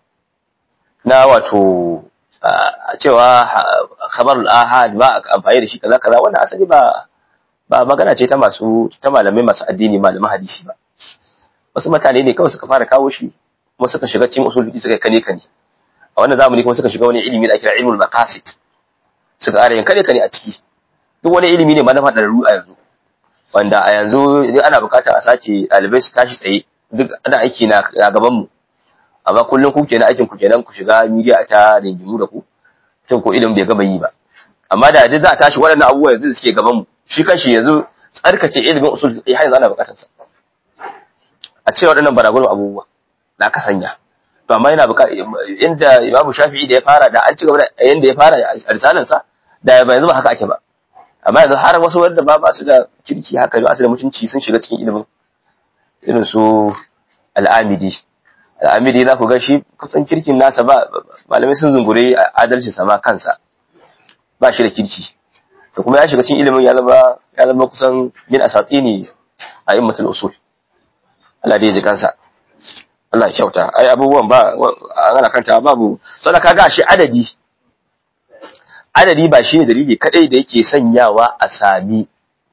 na wato a cewa khabarul ahad ba amfani da shi kaza kaza wannan asali ba ba magana ce ta masu ta malamai masu addini malaman hadisi ba wasu mutane ne kawai suka fara kawo shi kuma suka shiga cikin usul fiqh suka kane kane a wannan zamani kuma suka shiga wani ilimi da ake kira ilmul maqasid suka ƙara yin kane kane a ciki duk wani ilimi ne ma na faɗa a yanzu wanda a yanzu idan ana buƙatar a sace ɗalibai su tashi tsaye duk ana aiki na gaban mu amma kullum ku kenan aikin ku kenan ku shiga media ta dingimu da ku tun ko ilimin bai gaba yi ba amma da duk za a tashi waɗannan abubuwa yanzu suke gaban mu shi kanshi yanzu tsarkace ilimin usul fiqh har yanzu ana buƙatar sa a ce waɗannan baragunan abubuwa da aka sanya to amma yana buƙatar inda Imam Shafi'i da ya fara da an ci gaba da yanda ya fara a risalan sa da ba yanzu ba haka ake ba amma yanzu har wasu wanda ba ba su da kirki haka ba su da mutunci sun shiga cikin ilimin irin su al'amidi al'amidi za ku ga shi kusan kirkin nasa ba malamai sun zungure adalcin sa ma kansa ba shi da kirki to kuma ya shiga cikin ilimin ya zama ya zama kusan min asatini a immatul usul Allah da ya ji kansa Allah ya kyauta ai abubuwan ba ana kanta babu sannan kaga shi adadi adadi ba shi ne dalili kadai da yake sanyawa a sami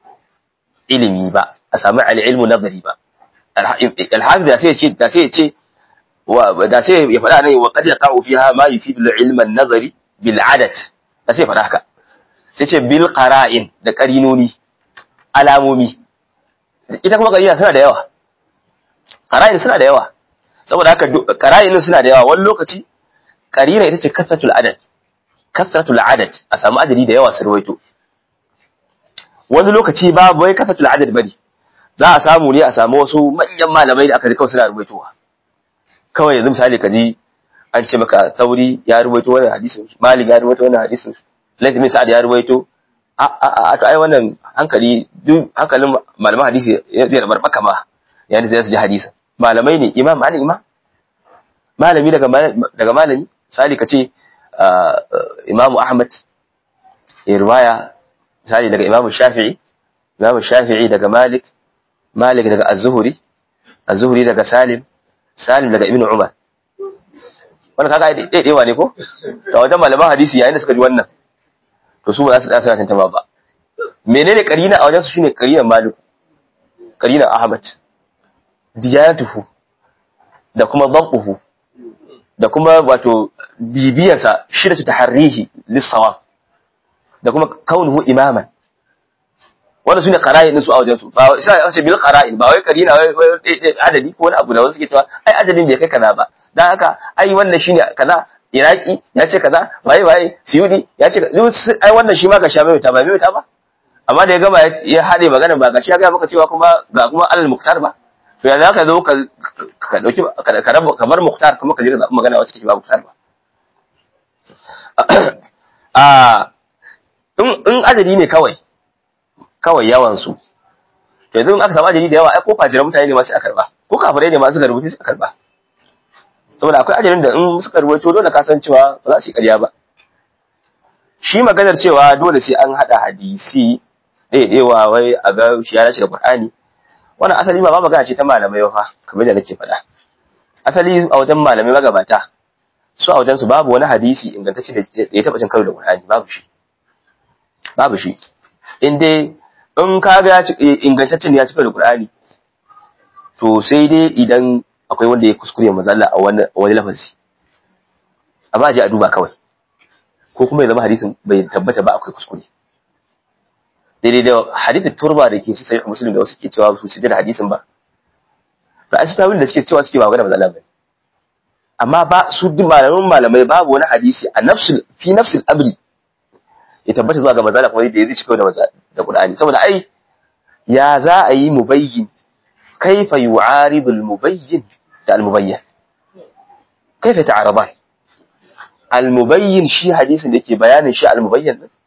ilimi ba a sami al-ilmu nazari ba alhafiz da sai ce da sai ce da sai ya faɗa ne wa qad yaqa'u fiha ma yufidu al-ilma an-nazari bil adad da sai faɗa haka sai ce bil qara'in da qarinoni alamomi ita kuma qarina suna da yawa qara'in suna da yawa saboda haka qara'in suna da yawa wani lokaci qarina ita ce kasratul adad kasratul adad a samu adadi da yawa su ruwaito wani lokaci babu wai kasratul adad bari za a samu ne a samu wasu manyan malamai da aka ji kawai suna rubaitowa kawai yanzu misali ka ji an ce maka sauri ya rubaito wannan hadisin malik ya rubaito wannan hadisin laifin min sa'ad ya rubaito a a a to ai wannan hankali duk hankalin malaman hadisi zai rabar baka ma yayin da zai su ji hadisin malamai ne imam malik imam malami daga daga malami misali ka ce imamu ahmad ya riwaya misali daga imamu shafi'i imamu shafi'i daga malik Malik daga Az-Zuhri, Az-Zuhri daga Salim, Salim daga Ibn Umar. Wannan kaga dai dai ne ko? Da wajen malaman hadisi yayin da suka ji wannan. To su ba za su tsaya suna tantama ba. Menene karina a wajen su shine karinan Malik. Karinan Ahmad. Diyanatuhu da kuma dhabtuhu da kuma wato bibiyarsa shidatu taharrihi lis-sawab da kuma kaunuhu imaman wannan sune qara'in din su a wajen su ba sai a ce bil qara'in ba wai karina wai adadi ko wani abu da wasu suke cewa ai adadin bai kai kaza ba dan haka ai wannan shine kaza iraki ya ce kaza waye waye siyudi ya ce ai wannan shi ma ka sha mai ta ba mai ta ba amma da ya gama ya hade magana ba ga shi ya ga maka cewa kuma ga kuma alal muktar ba to yanzu ka zo ka ka dauki ka rabu kamar muktar kuma ka je ka magana wacce take ba muktar ba a in adadi ne kawai kawai yawansu to yanzu aka samu ajali da yawa ai ko fajiran mutane ne ma sai a karba ko kafirai ne ma suka rubuta sai a karba saboda akwai ajalin da in suka rubuta dole ka san cewa ba za su yi ƙarya ba shi maganar cewa dole sai an hada hadisi ɗaiɗewa wai a ga shi ya dace da Qur'ani wannan asali ba ma magana ce ta malamai fa kamar da nake faɗa asali a wajen malamai magabata su a wajen su babu wani hadisi ingantacce da ya taɓa cin karo da Qur'ani babu shi babu shi in dai in ka ga ingantaccen ya cika da Qur'ani to sai dai idan akwai wanda ya kuskure mazalla a wani wani lafazi amma je a duba kawai ko kuma ya zama hadisin bai tabbata ba akwai kuskure daidai da hadithin turba da ke ci sai muslim da wasu ke cewa su ci da hadisin ba ba a shi tawil da suke cewa suke ba magana matsala ba amma ba su duk malaman malamai babu wani hadisi a nafsul fi nafsul amri ya tabbata zuwa ga manzala kuma da ya zai cika da da Qur'ani saboda ai ya za a yi mubayyin kaifa yu'aridu al-mubayyin da al-mubayyin kaifa ta'aradan al-mubayyin shi hadisin da yake bayanin shi al-mubayyin din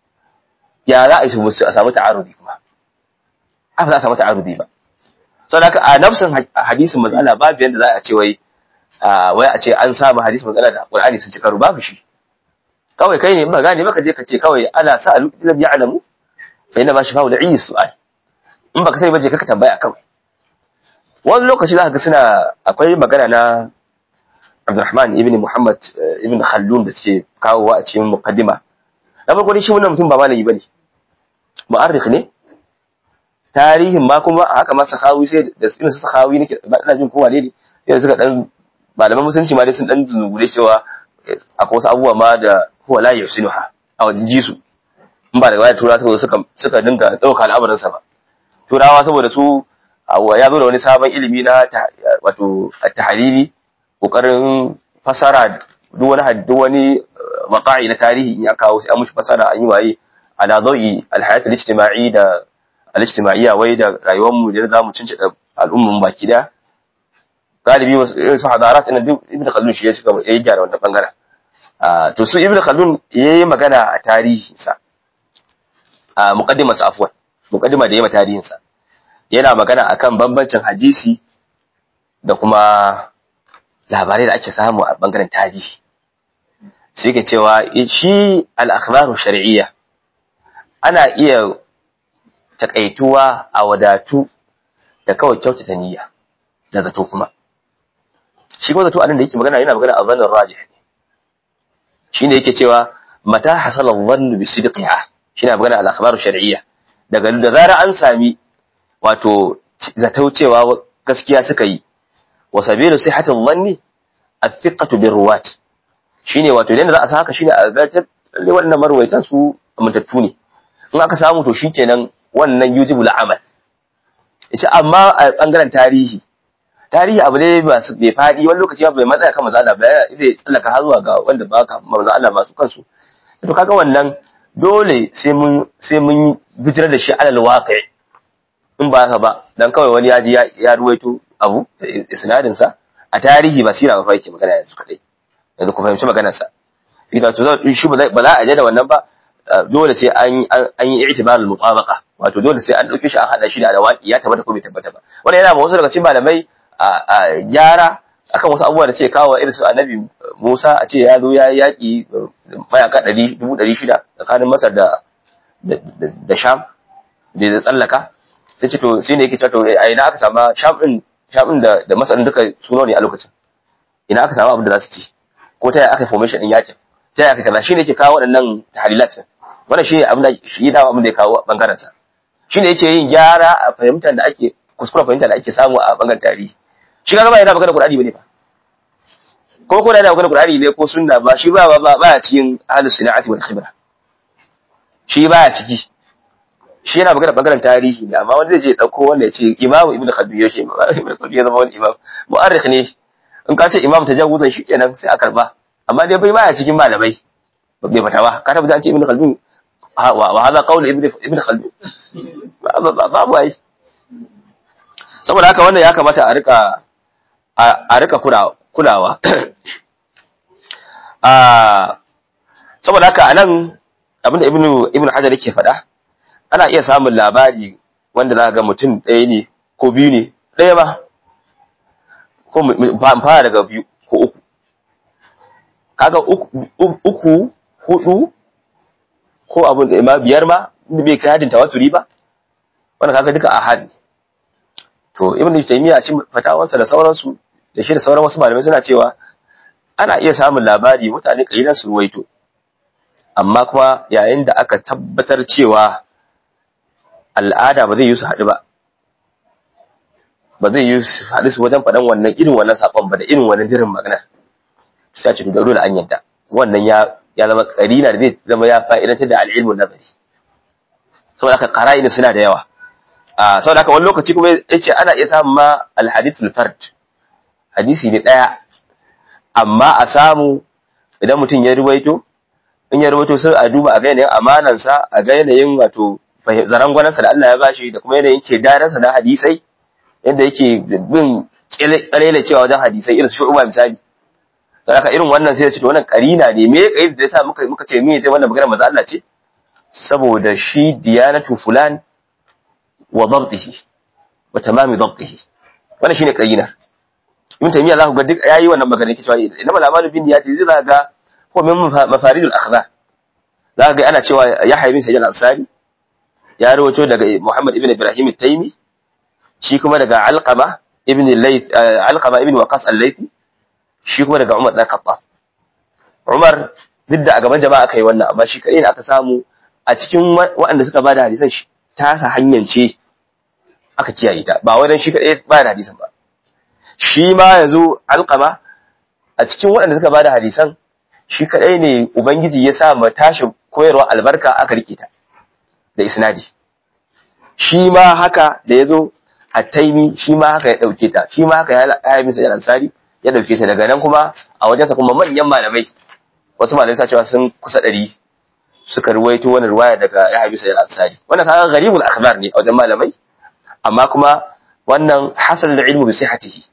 ya za a yi a samu ta'arudi kuma a za a samu ta'arudi ba saboda haka a nafsin hadisin manzala babu yanda za a ce wai wai a ce an samu hadisin manzala da Qur'ani sun ci karo babu shi kawai kai ne ba gane baka je ka ce kawai ana sa'alu lam ya'lamu fa inna ma shafa'u da'i su'al in baka sai baje ka tambaya kawai wani lokaci za ka ga suna akwai magana na Abdurrahman ibn Muhammad ibn Khaldun da suke kawowa a cikin muqaddima na farko dai shi wannan mutum ba malami bane mu'arrikh ne tarihin ma kuma haka ma sahawi sai da irin sahawi nake ba ina jin kowa ne sai suka dan malaman musulunci ma dai sun dan zungure cewa akwai wasu abubuwa ma da huwa la yusinuha a wajen jisu in ba daga baya tura ta suka suka dinga dauka al'amarin sa ba turawa saboda su ya zo da wani sabon ilimi na wato at-tahlili kokarin fasara duk wani duk wani waqa'i na tarihi in ya kawo sai an mushi fasara an yi waye ala dawi al-hayat al-ijtima'i da al-ijtima'iyya wai da rayuwar mu da zamu cince al'umman baki da galibi irin su hadarat ina duk ibn khaldun shi ya shiga ya gyara wannan bangaren to su ibn khaldun yayi magana a tarihin sa a muqaddimar sa afwan muqaddima da yayi tarihin sa yana magana akan bambancin hadisi da kuma labarai da ake samu a bangaren tarihi sai yake cewa shi al-akhbaru shar'iyya ana iya takaituwa a wadatu da kawai kyautata niyya da zato kuma shi kuma zato a nan da yake magana yana magana a zannin rajih shine yake cewa mata hasala dhannu bi sidqiha shine magana al akhbaru shar'iyya daga da zara an sami wato zato cewa gaskiya suka yi wa sabilu sihhatil dhanni athiqatu bir ruwat shine wato idan za a sa haka shine a ga lalle wannan marwaitan su amintattu ne in aka samu to shikenan wannan yujibul amal yace amma a bangaren tarihi tarihi abu ne masu bai faɗi wani lokaci bai matsaya kan matsala ba zai tsallaka har zuwa ga wanda ba ka manzo Allah masu kansu to kaga wannan dole sai mun sai mun bijirar da shi alal waqi in ba haka ba dan kawai wani ya ji ya ruwaito abu isnadin sa a tarihi ba sira ba fa yake magana yanzu kadai yanzu ku fahimci maganar sa ita to shi ba za a je da wannan ba dole sai an an yi i'tibarul mutabaqa wato dole sai an dauke shi an hada shi da alwaqi ya tabbata ko bai tabbata ba wannan yana ma wasu daga cikin malamai a gyara akan wasu abubuwa da ce kawo irin su annabi Musa a ce ya zo ya yaƙi mayaka dubu ɗari shida tsakanin Masar da da Sham da ya tsallaka sai ce to sai ne yake cewa to a ina aka samu Sham din Sham din da da Masar duka suno ne a lokacin ina aka samu abin da za su ci ko ta yaya aka formation din yakin ta yaya aka kaza shine yake kawo waɗannan tahlilat wannan shine abin da shi da abin da ya kawo bangaren sa shine yake yin gyara a fahimtar da ake kuskure fahimta da ake samu a bangaren tarihi shi kaga ba yana magana Qur'ani bane ba ko ko yana magana Qur'ani ne ko sunna ba shi ba ba ba cikin ahlus sunati wal khibra shi ba ciki shi yana magana bangaren tarihi ne amma wanda zai je dauko wanda ya ce Imam Ibn Khaldun ya ce Ibn Khaldun ya zama wani imam mu'arrikh ne in ka ce imam tajawuzan shi kenan sai a karba amma dai bai baya cikin malamai bai fata ba ka tabbata an ce Ibn Khaldun wa hada qawl Ibn Ibn Khaldun babu ai saboda haka wannan ya kamata a rika a rika kulawa saboda haka anan abinda ibnu ibnu hajar yake faɗa ana iya samun labari wanda za ga mutum ɗaya ne ko biyu ne ɗaya ba ko fara daga biyu ko uku kaga uku hudu ko abin da ma biyar ma bai kai hadin tawaturi ba wannan kaga duka ahad ne to ibnu taymiya a cikin fatawansa da sauransu da shi da sauran wasu malamai suna cewa ana iya samun labari mutane kalilan su ruwaito amma kuma yayin da aka tabbatar cewa al'ada ba zai yi su haɗu ba ba zai yi su haɗu su wajen faɗan wannan irin wannan saƙon ba da irin wannan jirin magana sai a ce da dole an yadda wannan ya ya zama qarina da zai zama ya fa'idantar da al-ilmu nazari saboda haka qara'ina suna da yawa a saboda haka wani lokaci kuma yace ana iya samun ma al-hadithul fard hadisi ne daya amma a samu idan mutum ya ruwaito in ya ruwaito sai a duba a ga yanayin amanansa a ga yanayin wato zarangwanansa da Allah ya bashi da kuma yanayin ke daransa na hadisai yadda yake bin kalele cewa wajen hadisai irin shu'uba misali sai aka irin wannan sai ya ce to wannan karina ne me kai da yasa muka muka ce me sai wannan magana manzo Allah ce saboda shi diyanatu fulan wa dabtihi wa tamami dabtihi wannan shine karina ibn taymiya za ku ga duk yayi wannan magana yake cewa inna mal amalu bin niyyati zai ga ko min mafaridul akhbar za ga ana cewa yahya bin sayyid al-ansari ya rawaito daga muhammad ibn ibrahim at-taymi shi kuma daga alqama ibn layth alqama ibn waqas al-laythi shi kuma daga umar dan khattab umar duk da a gaban jama'a kai wannan amma shi kadai ne aka samu a cikin waɗanda suka bada hadisan shi ta sa hanyance aka kiyaye ta ba wai shi kadai ba da hadisan ba shi ma yanzu alqama a cikin waɗanda suka bada hadisan shi kadai ne ubangiji ya sa ma tashi koyarwa albarka aka rike ta da isnadi shi ma haka da yazo at-taimi shi ma haka ya dauke ta shi ma haka ya yi misa al-ansari ya dauke ta daga nan kuma a wajensa kuma manyan malamai wasu malamai sa cewa sun kusa ɗari suka ruwaito wani ruwaya daga ya bisa al-ansari wannan kaga gharibul akhbar ne a wajen malamai amma kuma wannan hasal da ilmu bi sihhatihi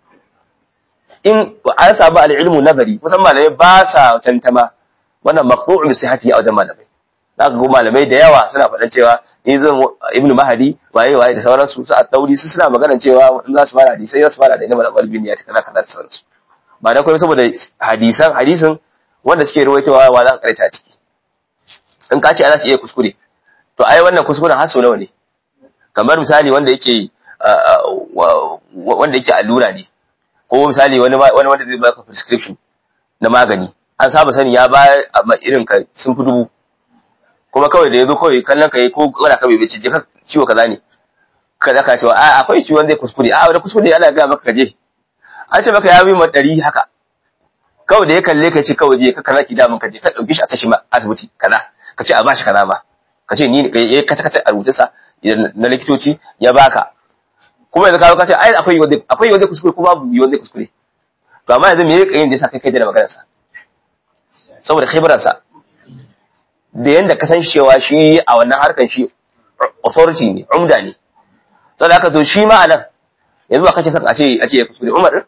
in an samu al-ilmu nazari kusan malamai ba sa tantama wannan maqtu'u bi sihhatihi a wajen malamai zaka ga malamai da yawa suna faɗan cewa ni zan ibnu mahadi waye waye da sauransu su a tauri su suna magana cewa in za su fara hadisai za su fara da ilmu al-qalbi ya ta kaza kaza da sauransu ba dan kuma saboda hadisan hadisin wanda suke ruwaitowa wa za ka karanta a ciki in ka ce ana su iya kuskure to ai wannan kuskuren haso nawa ne kamar misali wanda yake wanda yake allura ne ko misali wani wani wanda zai baka prescription na magani an saba sani ya ba irin ka sun fi dubu kuma kawai da yazo kawai kallon ka yi ko kana ka bai ce ka ciwo kaza ne kaza ka cewa a akwai ciwon zai kuskure a wani kuskure ana ga maka kaje an ce maka ya bi ma ɗari haka kawai da ya kalle ka ce kawai je ka kaza ki damun ka je ka dauki shi a kashi ma asibiti kaza ka ce a bashi kaza ma ka ce ni ya kace kace a rubuce sa na likitoci ya baka kuma yanzu ka ka ce ai akwai wanda akwai wanda kuskure ko babu wanda kuskure to amma yanzu me yake yin da yasa kai kai da maganar sa saboda khibrar sa da yanda ka san cewa shi a wannan harkan shi authority ne umda ne saboda haka to shi ma anan yanzu ba kake son a ce a ce ya kuskure Umar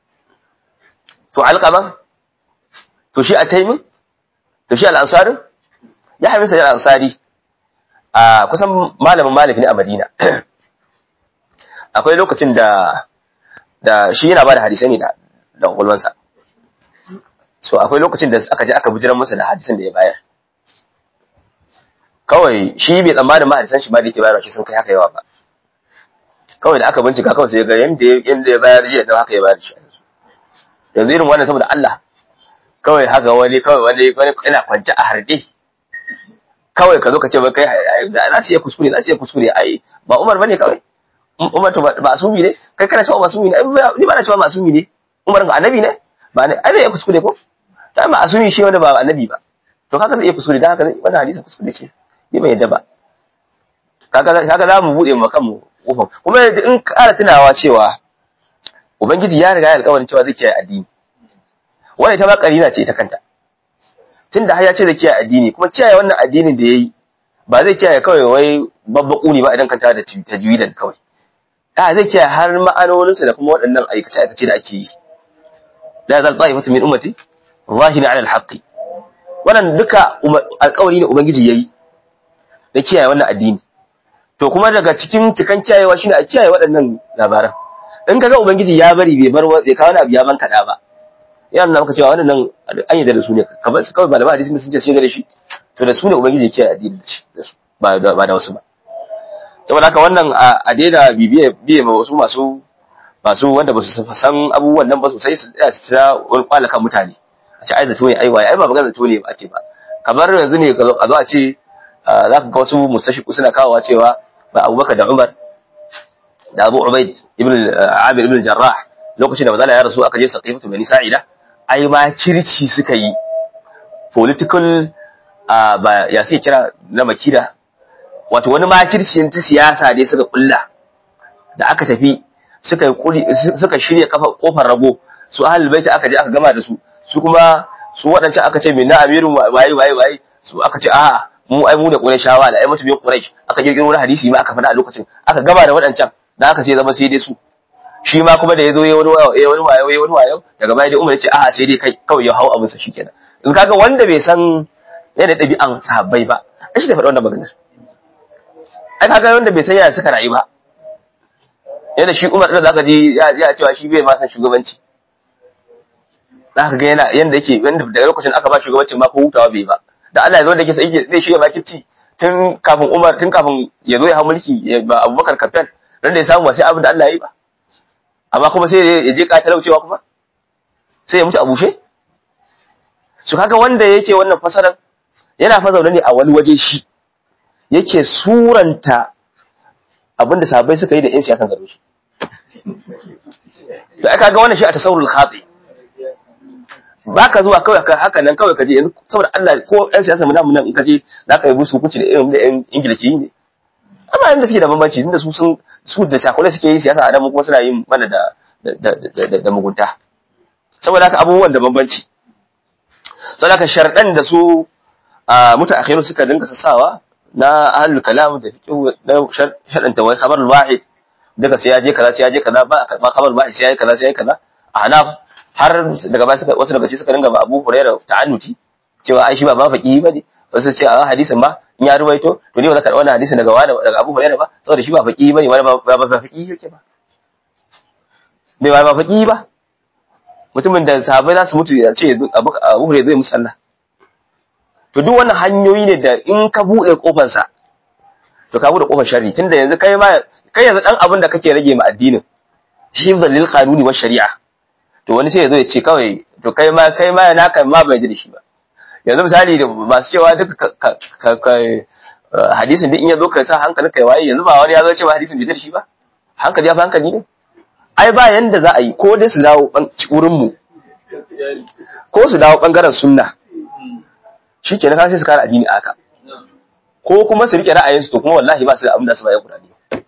to alqama to shi a taimin to shi al-ansarin ya haifi sai al-ansari a kusan malamin malik ne a madina akwai lokacin da da shi yana ba da hadisai ne da da kwakwalwansa so akwai lokacin da aka je aka bujiran masa da hadisan da ya bayar kawai shi bai tsammanin ma hadisan shi ma da yake bayarwa shi sun kai haka yawa ba kawai da aka bincika kawai sai ga yanda yanda ya bayar jiya da haka ya bayar shi yanzu irin wannan saboda Allah kawai haka wani kawai wani wani yana kwance a harde kawai ka zo ka ce ba kai za su iya kuskure za su iya kuskure ai ba Umar bane kawai Umar to ba asumi ne kai kana cewa masumi ne ni ba na cewa masumi ne Umar ga annabi ne ba ne ai zai iya kuskure ko ta ma asumi shi wanda ba annabi ba to kaga zai iya kuskure dan haka wannan hadisin kuskure ce ni ban yadda ba kaga kaga za mu bude mu kanmu kofar kuma in ƙara tunawa cewa ubangiji ya riga ya alƙawarin cewa zai kiyaye addini wannan ita ma karina ce ta kanta tunda har ya ce zai kiyaye addini kuma kiyaye wannan addinin da yayi ba zai kiyaye kawai wai babbaku ne ba idan kanta da tajwidan kawai a zai kiyaye har ma'anoninsa da kuma waɗannan aikace aikace da ake yi la zal ta'ifatu min ummati zahina 'ala al-haqqi wannan duka alƙawari ne ubangiji yayi da kiyaye wannan addini to kuma daga cikin cikan kiyayewa shine a kiyaye waɗannan labaran in kaga ubangiji ya bari bai bar bai kawo abu ya ban kada ba yana nuna maka cewa wannan nan an yi da su ne kamar su kawai malama hadisi sun ce sai da shi to da su ne ubangiji ya kiyaye addini da su ba da wasu ba saboda haka wannan a daina bibiye biye ma wasu masu masu wanda ba su san abubuwan nan ba sosai su tsaya su tira wani kwala kan mutane a ce ai zato ne ai waye ai ba magana zato ne ba ake ba kamar yanzu ne a zo a ce za ka ga wasu mustashiku suna kawowa cewa ba abubakar da umar da abu ubaid ibn amir ibn jarrah lokacin da mazala ya rasu aka je saqifatu bani sa'ida ai ma kirci suka yi political ba ya sai kira na makida wato wani makirci ta siyasa ne suka kulla da aka tafi suka suka shirya kafa kofar rago su ahlul bait aka je aka gama da su su kuma su waɗancan aka ce minna amirun waye waye waye su aka ce a'a mu ai mu da qurayshawa da ai mutum quraysh aka kirkiro wani hadisi ma aka faɗa a lokacin aka gama da waɗancan da aka ce zama sai dai su shi ma kuma da yazo yayi wani wayo yayi wani wayo yayi wani wayo daga baya dai umar ya ce a'a sai dai kai kawai ya hau abin sa shikenan in kaga wanda bai san yadda ɗabi'an sahabbai ba ai shi da faɗa wannan maganar ai kaga wanda bai san yaya suka rayu ba yadda shi umar da zaka ji ya cewa shi bai ma san shugabanci za ka ga yana yanda yake yanda daga lokacin aka ba shugabancin ma ko hutawa bai ba da Allah ya zo da yake sai zai shirya makirci tun kafin Umar tun kafin ya zo ya hau mulki ba Abubakar kaftan dan da ya samu ba sai abin da Allah ya yi ba amma kuma sai ya je katalaucewa kuma sai ya mutu a bushe su kaga wanda yake wannan fasarar yana fa zaune ne a wani waje shi yake suranta abin da sahabbai suka yi da yan siyasan garo shi to aka ga wannan shi a tasawurul khati ba ka zuwa kawai haka nan kawai ka je yanzu saboda Allah ko ƴan siyasa mu nan in ka je za ka yi musu hukunci da irin da ƴan Ingila ke yi ne amma yanda suke da bambanci tunda su sun su da shakule suke yin siyasa a nan kuma suna yin mana da da da mugunta saboda haka abubuwan da bambanci saboda haka sharɗan da su a mutaakhiru suka dinga sassawa na ahlul kalam da fiqh na sharɗan ta wai khabarul wahid daga sai ya je kaza sai ya je kaza ba a karɓa khabarul wahid sai ya yi kaza sai ya yi kaza a hanaf har daga baya suka wasu daga ci suka dinga ba Abu Hurairah ta'annuti cewa ai shi ba mafaki bane wasu ce a hadisin ma in ya ruwaito to ne ba za ka wannan hadisin daga wani daga Abu Hurairah ba saboda shi ba faki bane wani ba ba faki yake ba bai ba faki ba mutumin da sahabbai za su mutu ya ce Abu Hurairah zai musalla to duk wannan hanyoyi ne da in ka bude kofar sa to ka bude kofar sharri tunda yanzu kai ma kai yanzu dan abin da kake rage ma addinin hifzan lil qanuni wa shari'a to wani sai ya zo ya ce kawai to kai ma kai ma na kan ma bai ji da shi ba yanzu misali da masu cewa duka hadisin duk in ya zo ka sa hankali kai waye yanzu ba wani ya zo cewa hadisin bai ji da shi ba hankali ya fi hankali ne ai ba yanda za a yi ko dai su dawo wurin mu ko su dawo bangaren sunna shikenan ka sai su kara addini aka ko kuma su rike ra'ayinsu to kuma wallahi ba su da abin da su bayan Qur'ani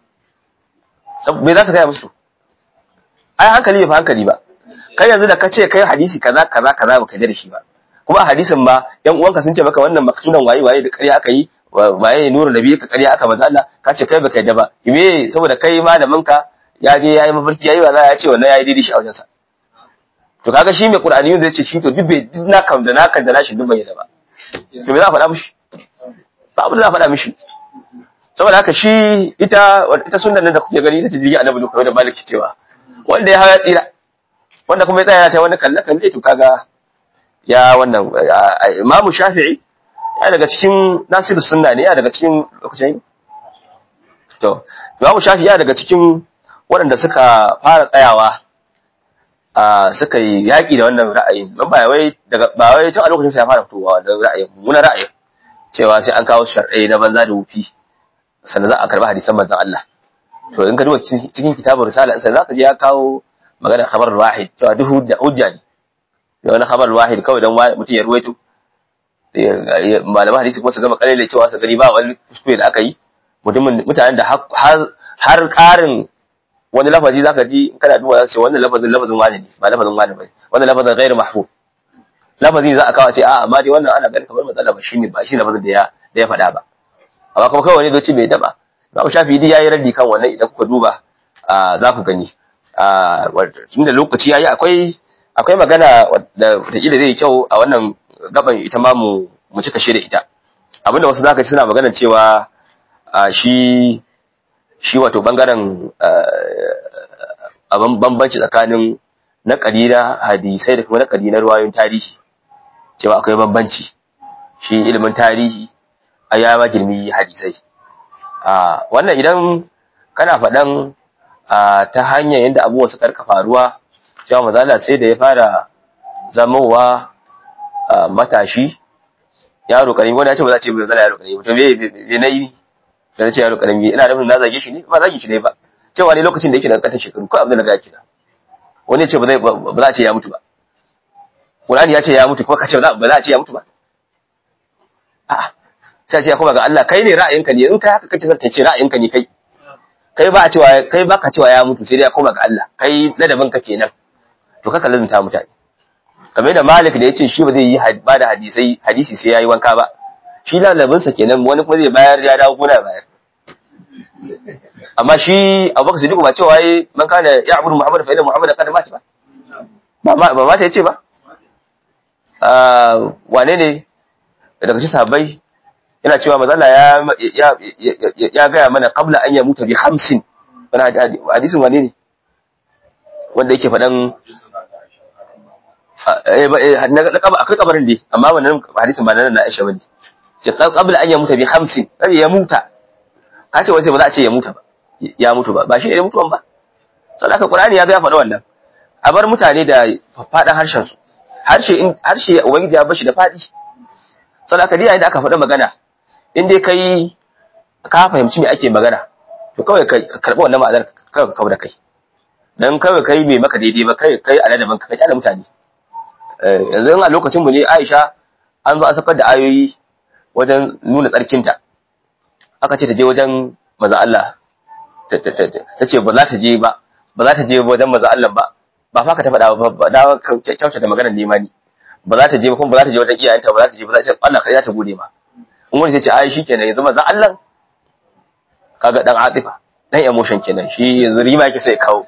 me za su gaya musu ai hankali bai fi hankali ba kai yanzu da ka ce kai hadisi kaza kaza kaza baka da shi ba kuma a hadisin ma yan uwanka sun ce maka wannan maksudan waye waye da ƙarya aka yi waye nuru nabi ka ƙarya aka manzo Allah ka ce kai baka yadda ba me saboda kai malamin ka ya je yayi mafarki yayi waza ya ce wannan yayi daidai shi a wajensa to kaga shi mai qur'ani zai ce shi to duk bai duk na kam da na kan da nashi duk bai yadda ba to me za a faɗa mishi ba abin da za a faɗa mishi saboda haka shi ita ita sunnan nan da kuke gani ita ce jigi annabi kawai da maliki cewa wanda ya hawa tsira wanda kuma ya tsaya ta wani kalle kalle to kaga ya wannan imamu shafi'i ya daga cikin nasiru sunna ne ya daga cikin lokacin to imamu shafi'i ya daga cikin waɗanda suka fara tsayawa a suka yi yaƙi da wannan ra'ayin don ba wai daga ba wai tun a lokacin sa ya fara fitowa da ra'ayin muna ra'ayin cewa sai an kawo shar'ai na banza da wufi sannan za a karɓi hadisan manzon Allah to in ka duba cikin kitabun risala sai zaka je ya kawo magana khabar wahid cewa duk hujja ne da wani khabar wahid kawai dan mutum ya ruwaito malaman hadisi kuma su gama kalele cewa su gari ba wani kuskure da aka yi mutumin mutanen da har karin wani lafazi zaka ji kana duba za su ce wannan lafazin lafazin wani ne ba lafazin wani ba wannan lafazin ghairu mahfuz lafazi za a kawo ce a amma dai wannan ana ganin kamar matsala ba shine ba shi lafazin da ya da ya faɗa ba amma kuma kawai wani zoci bai daba Babu shafi dai yayi raddi kan wannan idan kuka duba za ku gani tunda lokaci yayi akwai akwai magana da wataƙila zai yi kyau a wannan gaban ita ma mu mu cika shi da ita abinda wasu zaka ci suna magana cewa shi shi wato bangaren abin bambanci tsakanin na na hadisai da kuma na na ruwayoyin tarihi cewa akwai bambanci shi ilimin tarihi a ya ma girmi hadisai wannan idan kana faɗan ta hanyar yadda abubuwa suka rika faruwa cewa mazala sai da ya fara zamowa matashi yaro karami wanda ya ce ba za a ce bai zala yaro karami to me me nayi da ce yaro karami ina da na zage shi ne ba zage shi ne ba cewa ne lokacin da yake da katan shekaru ko abin da ga kina wani ya ce ba zai ba za a ce ya mutu ba Qur'ani ya ce ya mutu kuma ka ce ba za a ce ya mutu ba a'a sai a ce kuma ga Allah kai ne ra'ayinka ne in kai haka kake zata ce ra'ayinka ne kai kai ba a cewa kai baka cewa ya mutu sai dai ya koma ga Allah kai ladabin ka kenan to kaka lazunta mutane kamar da Malik da yace shi ba zai yi ba da hadisai hadisi sai yayi wanka ba shi ladabin sa kenan wani kuma zai bayar ya dawo gona bayar amma shi Abubakar Siddiq ba cewa yayi man kana ya'budu Muhammad fa inna Muhammad qad mata ba ba ba mata yace ba ah wane ne daga cikin sahabbai yana cewa mazalla ya ya ya gaya mana qabla an yamuta bi 50 wani hadisin wane ne wanda yake faɗan akwai kabarin dai amma wannan hadisin ba nan na Aisha bane ce qabla an yamuta bi 50 sai ya muta ka ce wai sai ba za a ce ya muta ba ya mutu ba ba shi ne mutuwan ba saboda Qur'ani ya ga ya faɗa wannan a bar mutane da faɗan harshen su harshe harshe ubangiji ya bashi da faɗi saboda ka yayin da aka faɗa magana in dai kai ka fahimci me ake magana to kawai ka karɓi wannan ma'anar kawai ka kawo da kai dan kawai kai mai maka daidai ba kai kai aladaban ka kyale mutane yanzu a lokacin mu ne Aisha an zo an sakar da ayoyi wajen nuna tsarkinta aka ce ta je wajen maza Allah ta ce ba za ta je ba ba za ta je wajen maza Allah ba ba fa ka ta faɗa ba da kyauta da maganar nema ni ba za ta je ba kuma ba za ta je wajen iyayenta ba za ta je ba za ta ce Allah kai za ta gode ma in wani sai ce ai shikenan yanzu maza Allah kaga dan atifa dan emotion kenan shi yanzu rima yake sai kawo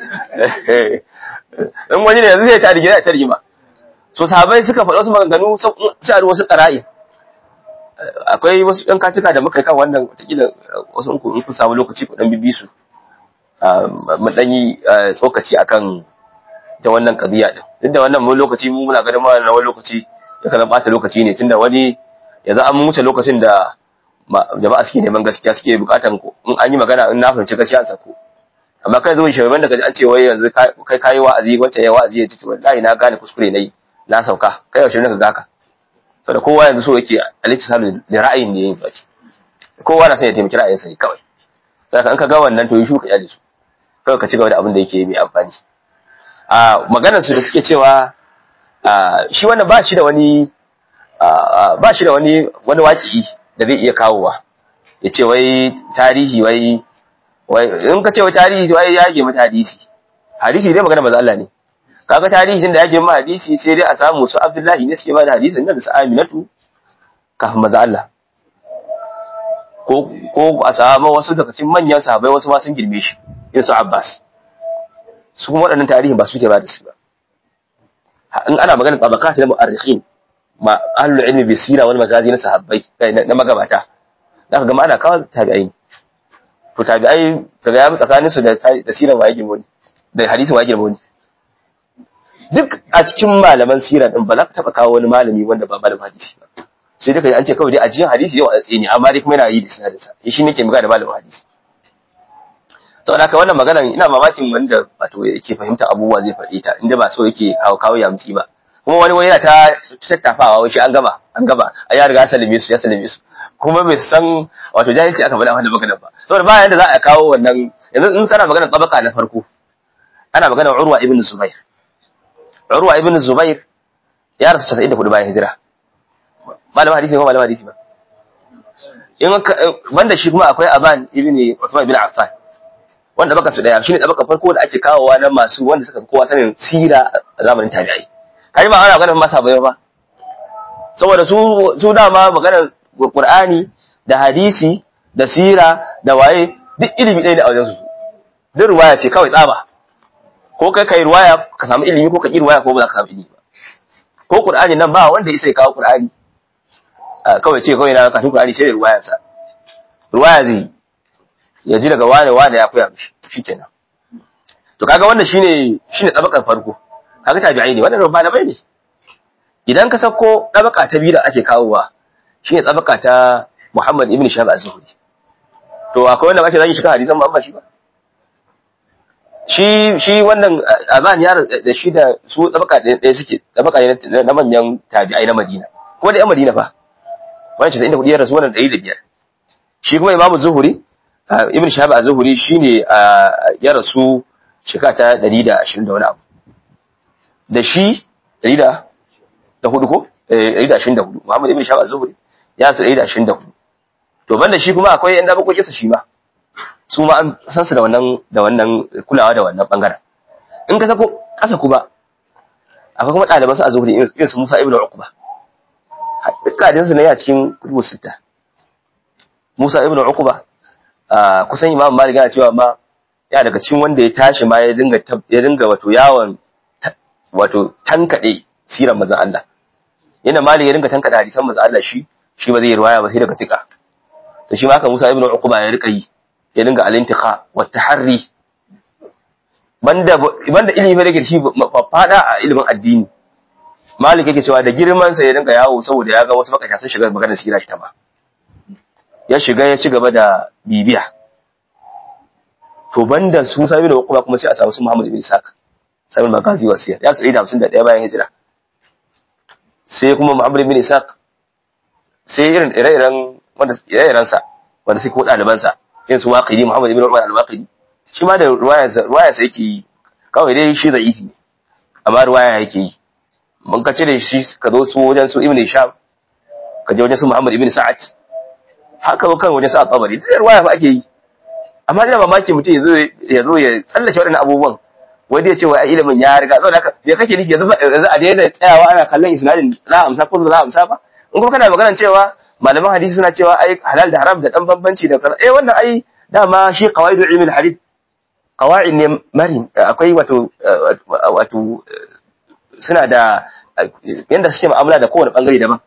in wani ne yanzu zai ta rigina ta rigima so sahabai suka faɗa wasu maganganu sai a wasu tsara'i akwai wasu ɗan katika da muka yi kan wannan watakila wasu in kun samu lokaci ku ɗan bibi su mu ɗan yi tsokaci akan ta wannan ƙabiya ɗin duk da wannan mun lokaci mu muna ganin ma na wani lokaci ya kana ɓata lokaci ne tunda wani yanzu an wuce lokacin da jama'a suke neman gaskiya suke bukatan ko in an yi magana in na fahimci gaskiya an sako amma kai zuwa shugaban da kaji an ce wai yanzu kai kayi wa'azi wancan ya wa'azi ya ci wallahi na gane kuskure nayi na sauka kai yaushe ne ka gaka saboda kowa yanzu so yake aliti salu da ra'ayin ne yin tsaci kowa na son ya taimaki ra'ayin sa ne kawai saka in ka ga wannan to yi shuka yali su kawai ka ci gaba da abin da yake mai amfani a maganar su da suke cewa shi wannan ba shi da wani ba shi da wani wani waƙi da zai iya kawowa ya ce wai tarihi wai wai in ka ce wai tarihi wai ya ge mata hadisi hadisi dai magana maza Allah ne kaga tarihin da ya ge mata hadisi sai dai a samu su Abdullahi ne suke ba da hadisin nan da su Aminatu kafin maza Allah ko ko a samu wasu daga cikin manyan sahabbai wasu ma sun girme shi irin su Abbas su kuma waɗannan tarihin ba su ke ba da su ba in ana magana tabaqat na mu'arrikhin ma ahlul ilmi bi sira wal magazi na sahabbai na magabata zaka ga ana kawo tabi'ai to tabi'ai kaga ya tsakanin su da da siran waye girmo da hadisin waye girmo duk a cikin malaman sira din ba za ka taba kawo wani malami wanda ba malamin hadisi ba sai dai kaji an ce kawai dai ajiyan hadisi yau a tsaye ne amma dai kuma yana yi da sinadin sa shi nake magana da malamin hadisi saboda haka wannan magana ina mamakin wanda wato yake fahimta abubuwa zai faɗi ta inda ba so yake kawo kawo ya mutsi ba kuma wani wani yana ta tattafawa wai shi an gama an gama a ya riga salime su ya salime su kuma bai san wato jahilci aka faɗa wannan maganar ba saboda ba yanda za a kawo wannan yanzu in kana maganar tabaka na farko ana maganar Urwa ibn Zubair Urwa ibn Zubair ya rasu 94 bayan hijira malam hadisi ko malam hadisi ba in banda shi kuma akwai Aban ibn Uthman ibn Affan wanda baka su daya shine tabaka farko da ake kawowa na masu wanda suka fi kowa sanin sira a zamanin tabi'ai kai ba ana maganar masa bayo ba saboda su su dama maganar Qur'ani da hadisi da sira da waye duk ilimi ɗaya ne a wajen su duk ruwaya ce kawai tsaba ko kai kai ruwaya ka samu ilimi ko ka ki ruwaya ko ba za ka samu ilimi ba ko Qur'ani nan ba wanda ya kawo Qur'ani kawai ce kawai na kafin Qur'ani sai da ruwaya sa ruwaya zai ya ji daga wane wane ya koya mishi shikenan to kaga wannan shine shine tabakar farko kaga tabi'ai ne wannan malamai ne idan ka sako tabaka ta biyu da ake kawowa shine tabaka ta Muhammad ibn Shahab az-Zuhri to akwai wanda ake zaki shiga hadisan ba shi ba shi shi wannan aban ya da shi da su tabaka ɗaya suke tabaka ne na manyan tabi'ai na Madina kuma da yan Madina fa wannan 94 ya rasu wannan 105 shi kuma Imam Zuhri ibn Shahab az-Zuhri shine ya rasu shekara ta 120 da wani abu da shi 100 da hudu ko 124 Muhammad ibn Shahab az-Zuhri ya su 124 to banda shi kuma akwai yan dabakokin sa shi ma su ma an san su da wannan da wannan kulawa da wannan bangaren in ka sako kasa kuma akwai kuma ɗaliban su a zuhuri irin su Musa ibn Uqba dukkan su ne a cikin kutubu sita Musa ibn Uqba kusan Imam Malik yana cewa ma ya daga cikin wanda ya tashi ma ya dinga ya dinga wato yawon wato tankade siran manzon Allah yana Malik ya dinga tankade hadisan manzon Allah shi shi ba zai riwaya ba sai daga tika to shi ma haka Musa ibn Uqba ya rika yi ya dinga al-intiqa wa taharri banda banda ilimi da shi fada a ilimin addini Malik yake cewa da girman sa ya dinga yawo saboda ya ga wasu makata sun shiga maganar sira ita ma ya shiga ya ci gaba da bibiya to banda su sami da kuma kuma sai a samu su Muhammad ibn Isaac sami magazi wasiya ya tsari da 51 bayan hijira sai kuma Muhammad ibn Isaac sai irin ire-iren wanda ire-iren sa wanda sai ko daliban sa irin su Waqidi Muhammad ibn Umar al-Waqidi shi ma da ruwaya ruwaya sai yake yi kawai dai shi zaifi ne amma ruwaya yake yi mun ka cire shi ka zo su wajen su Ibn Hisham ka je wajen su Muhammad ibn Sa'ad haka kan wajen su At-Tabari da ruwaya fa ake yi amma ina mamaki mutum ya zo ya zo ya tsallake waɗannan abubuwan wai dai ce wai ilimin ya riga saboda haka me kake nufi yanzu yanzu a daina tsayawa ana kallon isnadin za a amsa ko za a amsa ba in kuma kana maganar cewa malaman hadisi suna cewa ai halal da haram da dan bambanci da kaza eh wannan ai dama shi qawaidu ilmi hadith qawaid ne marin akwai wato wato suna da yanda suke mu'amala da kowane bangare daban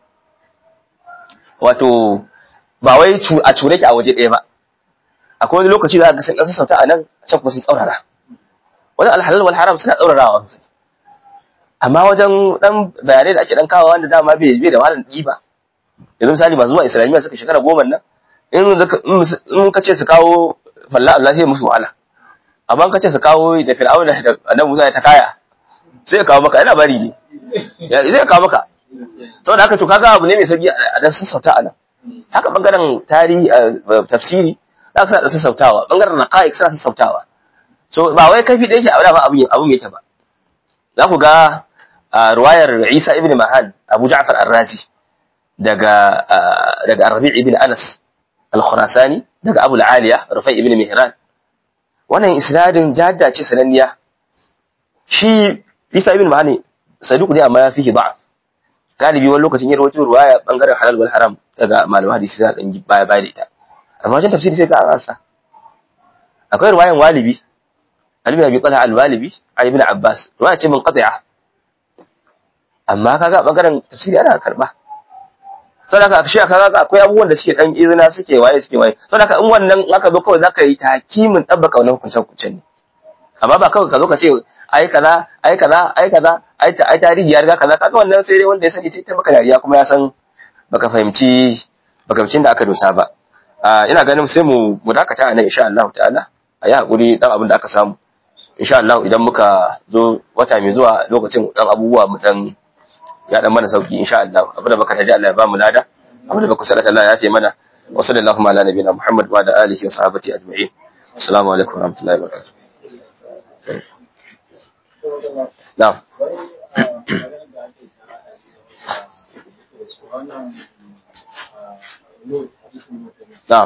wato ba wai a cure ki a waje ɗaya ba akwai wani lokaci za ga sun ɗan sassauta a nan can kuma sun tsaurara wajen alhalal wal haram suna tsaurarawa amma wajen ɗan bayanai da ake ɗan kawo wanda dama bai bai da wahalar ɗiba yanzu misali masu zuwa islamiyya suka shekara goma nan in ka ce su kawo falla Allah sai musu wahala amma ka ce su kawo da fir'auna da annabi Musa ya ta kaya sai ya kawo maka yana bari ne zai kawo maka saboda haka to kaga abu ne mai sauki a dan sassauta a nan haka bangaren tarihi tafsiri za su da sassautawa bangaren raqaiq suna sassautawa so ba wai kafi da yake a ba abun abun yake ba za ku ga ruwayar Isa ibn Mahan Abu Ja'far Ar-Razi daga daga Rabi' ibn Anas Al-Khurasani daga Abu Al-Aliya Rufai ibn Mihran wannan isnadin jadda ce sananniya shi Isa ibn Mahan saduq ne amma ya fihi da'af galibi wani lokacin ya rawaito ruwaya bangaren halal wal haram daga malaman hadisi suna dan baya baya da ita amma wajen tafsiri sai ka ansa akwai ruwayan walibi Ali Abi Talha al-Walibi a Ibn Abbas ruwaya ce mun qati'a amma kaga bangaren tafsiri ana karba saboda haka shi kaga akwai abubuwan da suke dan izina suke waye suke waye saboda haka in wannan aka zo kawai zaka yi takimin tabbaka wannan hukuncin hukuncin ne amma ba kawai ka zo ka ce ai kaza ai kaza ai kaza ai ai tarihi ya riga kaza kaga wannan sai dai wanda ya sani sai ta maka dariya kuma ya san baka fahimci baka fahimci da aka dosa ba ina ganin sai mu mu dakata a nan insha Allah ta'ala a yi hakuri dan abin da aka samu insha Allah idan muka zo wata mai zuwa lokacin dan abubuwa mu dan ya dan mana sauki insha Allah abin da baka taji Allah ya ba mu lada abin da baka sallata Allah ya ce mana wa sallallahu ala nabiyina Muhammad wa ala alihi wa sahbihi ajma'in assalamu alaikum wa rahmatullahi wa barakatuh na'am na'am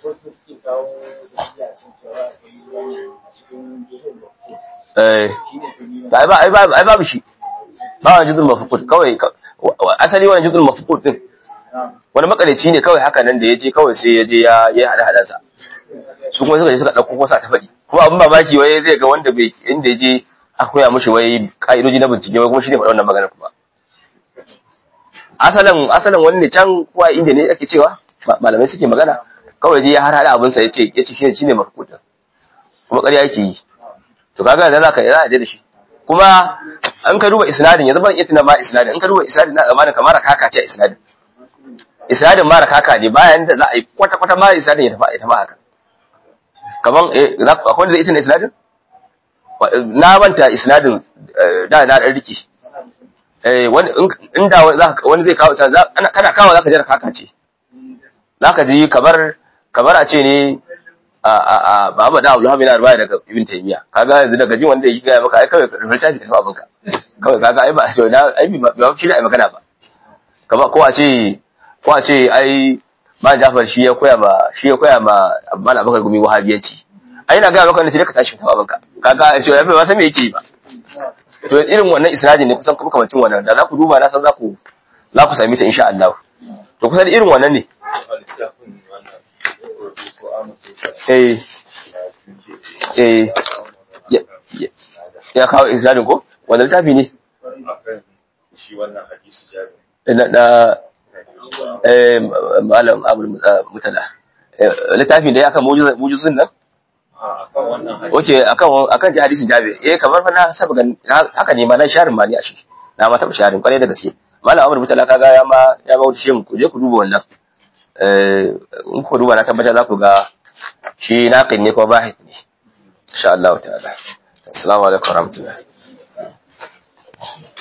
eh ai ba ai ba ai babu shi ba wani juzul mafqud kawai asali wani juzul mafqud din wani makareci ne kawai haka nan da yaje kawai sai yaje ya ya hada hadansa su kuma suka je suka dauko kosa ta fadi kuma abin mamaki wai zai ga wanda bai inda yaje a koya mishi wai ka'idoji na bincike wai kuma shi ne faɗa wannan magana kuma asalin asalin wani ne can kuwa inda ne ake cewa malamai suke magana kawai je ya har hada abin sa yace yace shi shine mafqud kuma ƙarya yake yi to kaga da zaka za a je da shi kuma an ka duba isnadin yanzu ban itina ma isnadin in ka duba isnadin na zamanin kamar kaka ce isnadin isnadin mara kaka ne bayan da za a yi kwata kwata ma isnadin ya tafi ya tafi haka kaman eh akwai wanda zai itina isnadin na manta isnadin da na dan riki eh wani inda wani zai kawo kana kawo zaka jira kaka ce zaka ji kamar kamar a ce ne a Muhammad Abdul Hamid yana ruwaya daga Ibn Taymiyyah kaga yanzu daga jin wanda yake ga maka ai kawai littafi da abin ka kawai kaga ai ba to na ai ba shi da ai magana ba kamar ko a ce ko a ce ai ba Jafar shi ya koya ma shi ya koya ma Abban Abubakar gumi wahabiyanci ai ina ga maka ne sai ka tashi ta babanka kaga shi ya fi ba san me yake yi ba to irin wannan isnadin ne kusan kuma kamacin wannan da za ku duba na san za ku za ku sami ta insha Allah to kusan irin wannan ne eh eh ya kawo isnadin ko wanda littafi ne shi wannan hadisi jari na da eh malam abul mutala littafin da ya kan mujizun nan akan wannan hadisi oke akan akan ji hadisin jabir eh kamar fa na saba gan haka ne ma na sharin ma ne a shi na ma taba sharin kwarai da gaske malam abul mutala kaga ya ma ya ma wuce shin ku je ku duba wannan eh in ku duba na tabbata za ku ga shi naqin ne ko bahith ne insha Allah ta'ala assalamu alaikum warahmatullahi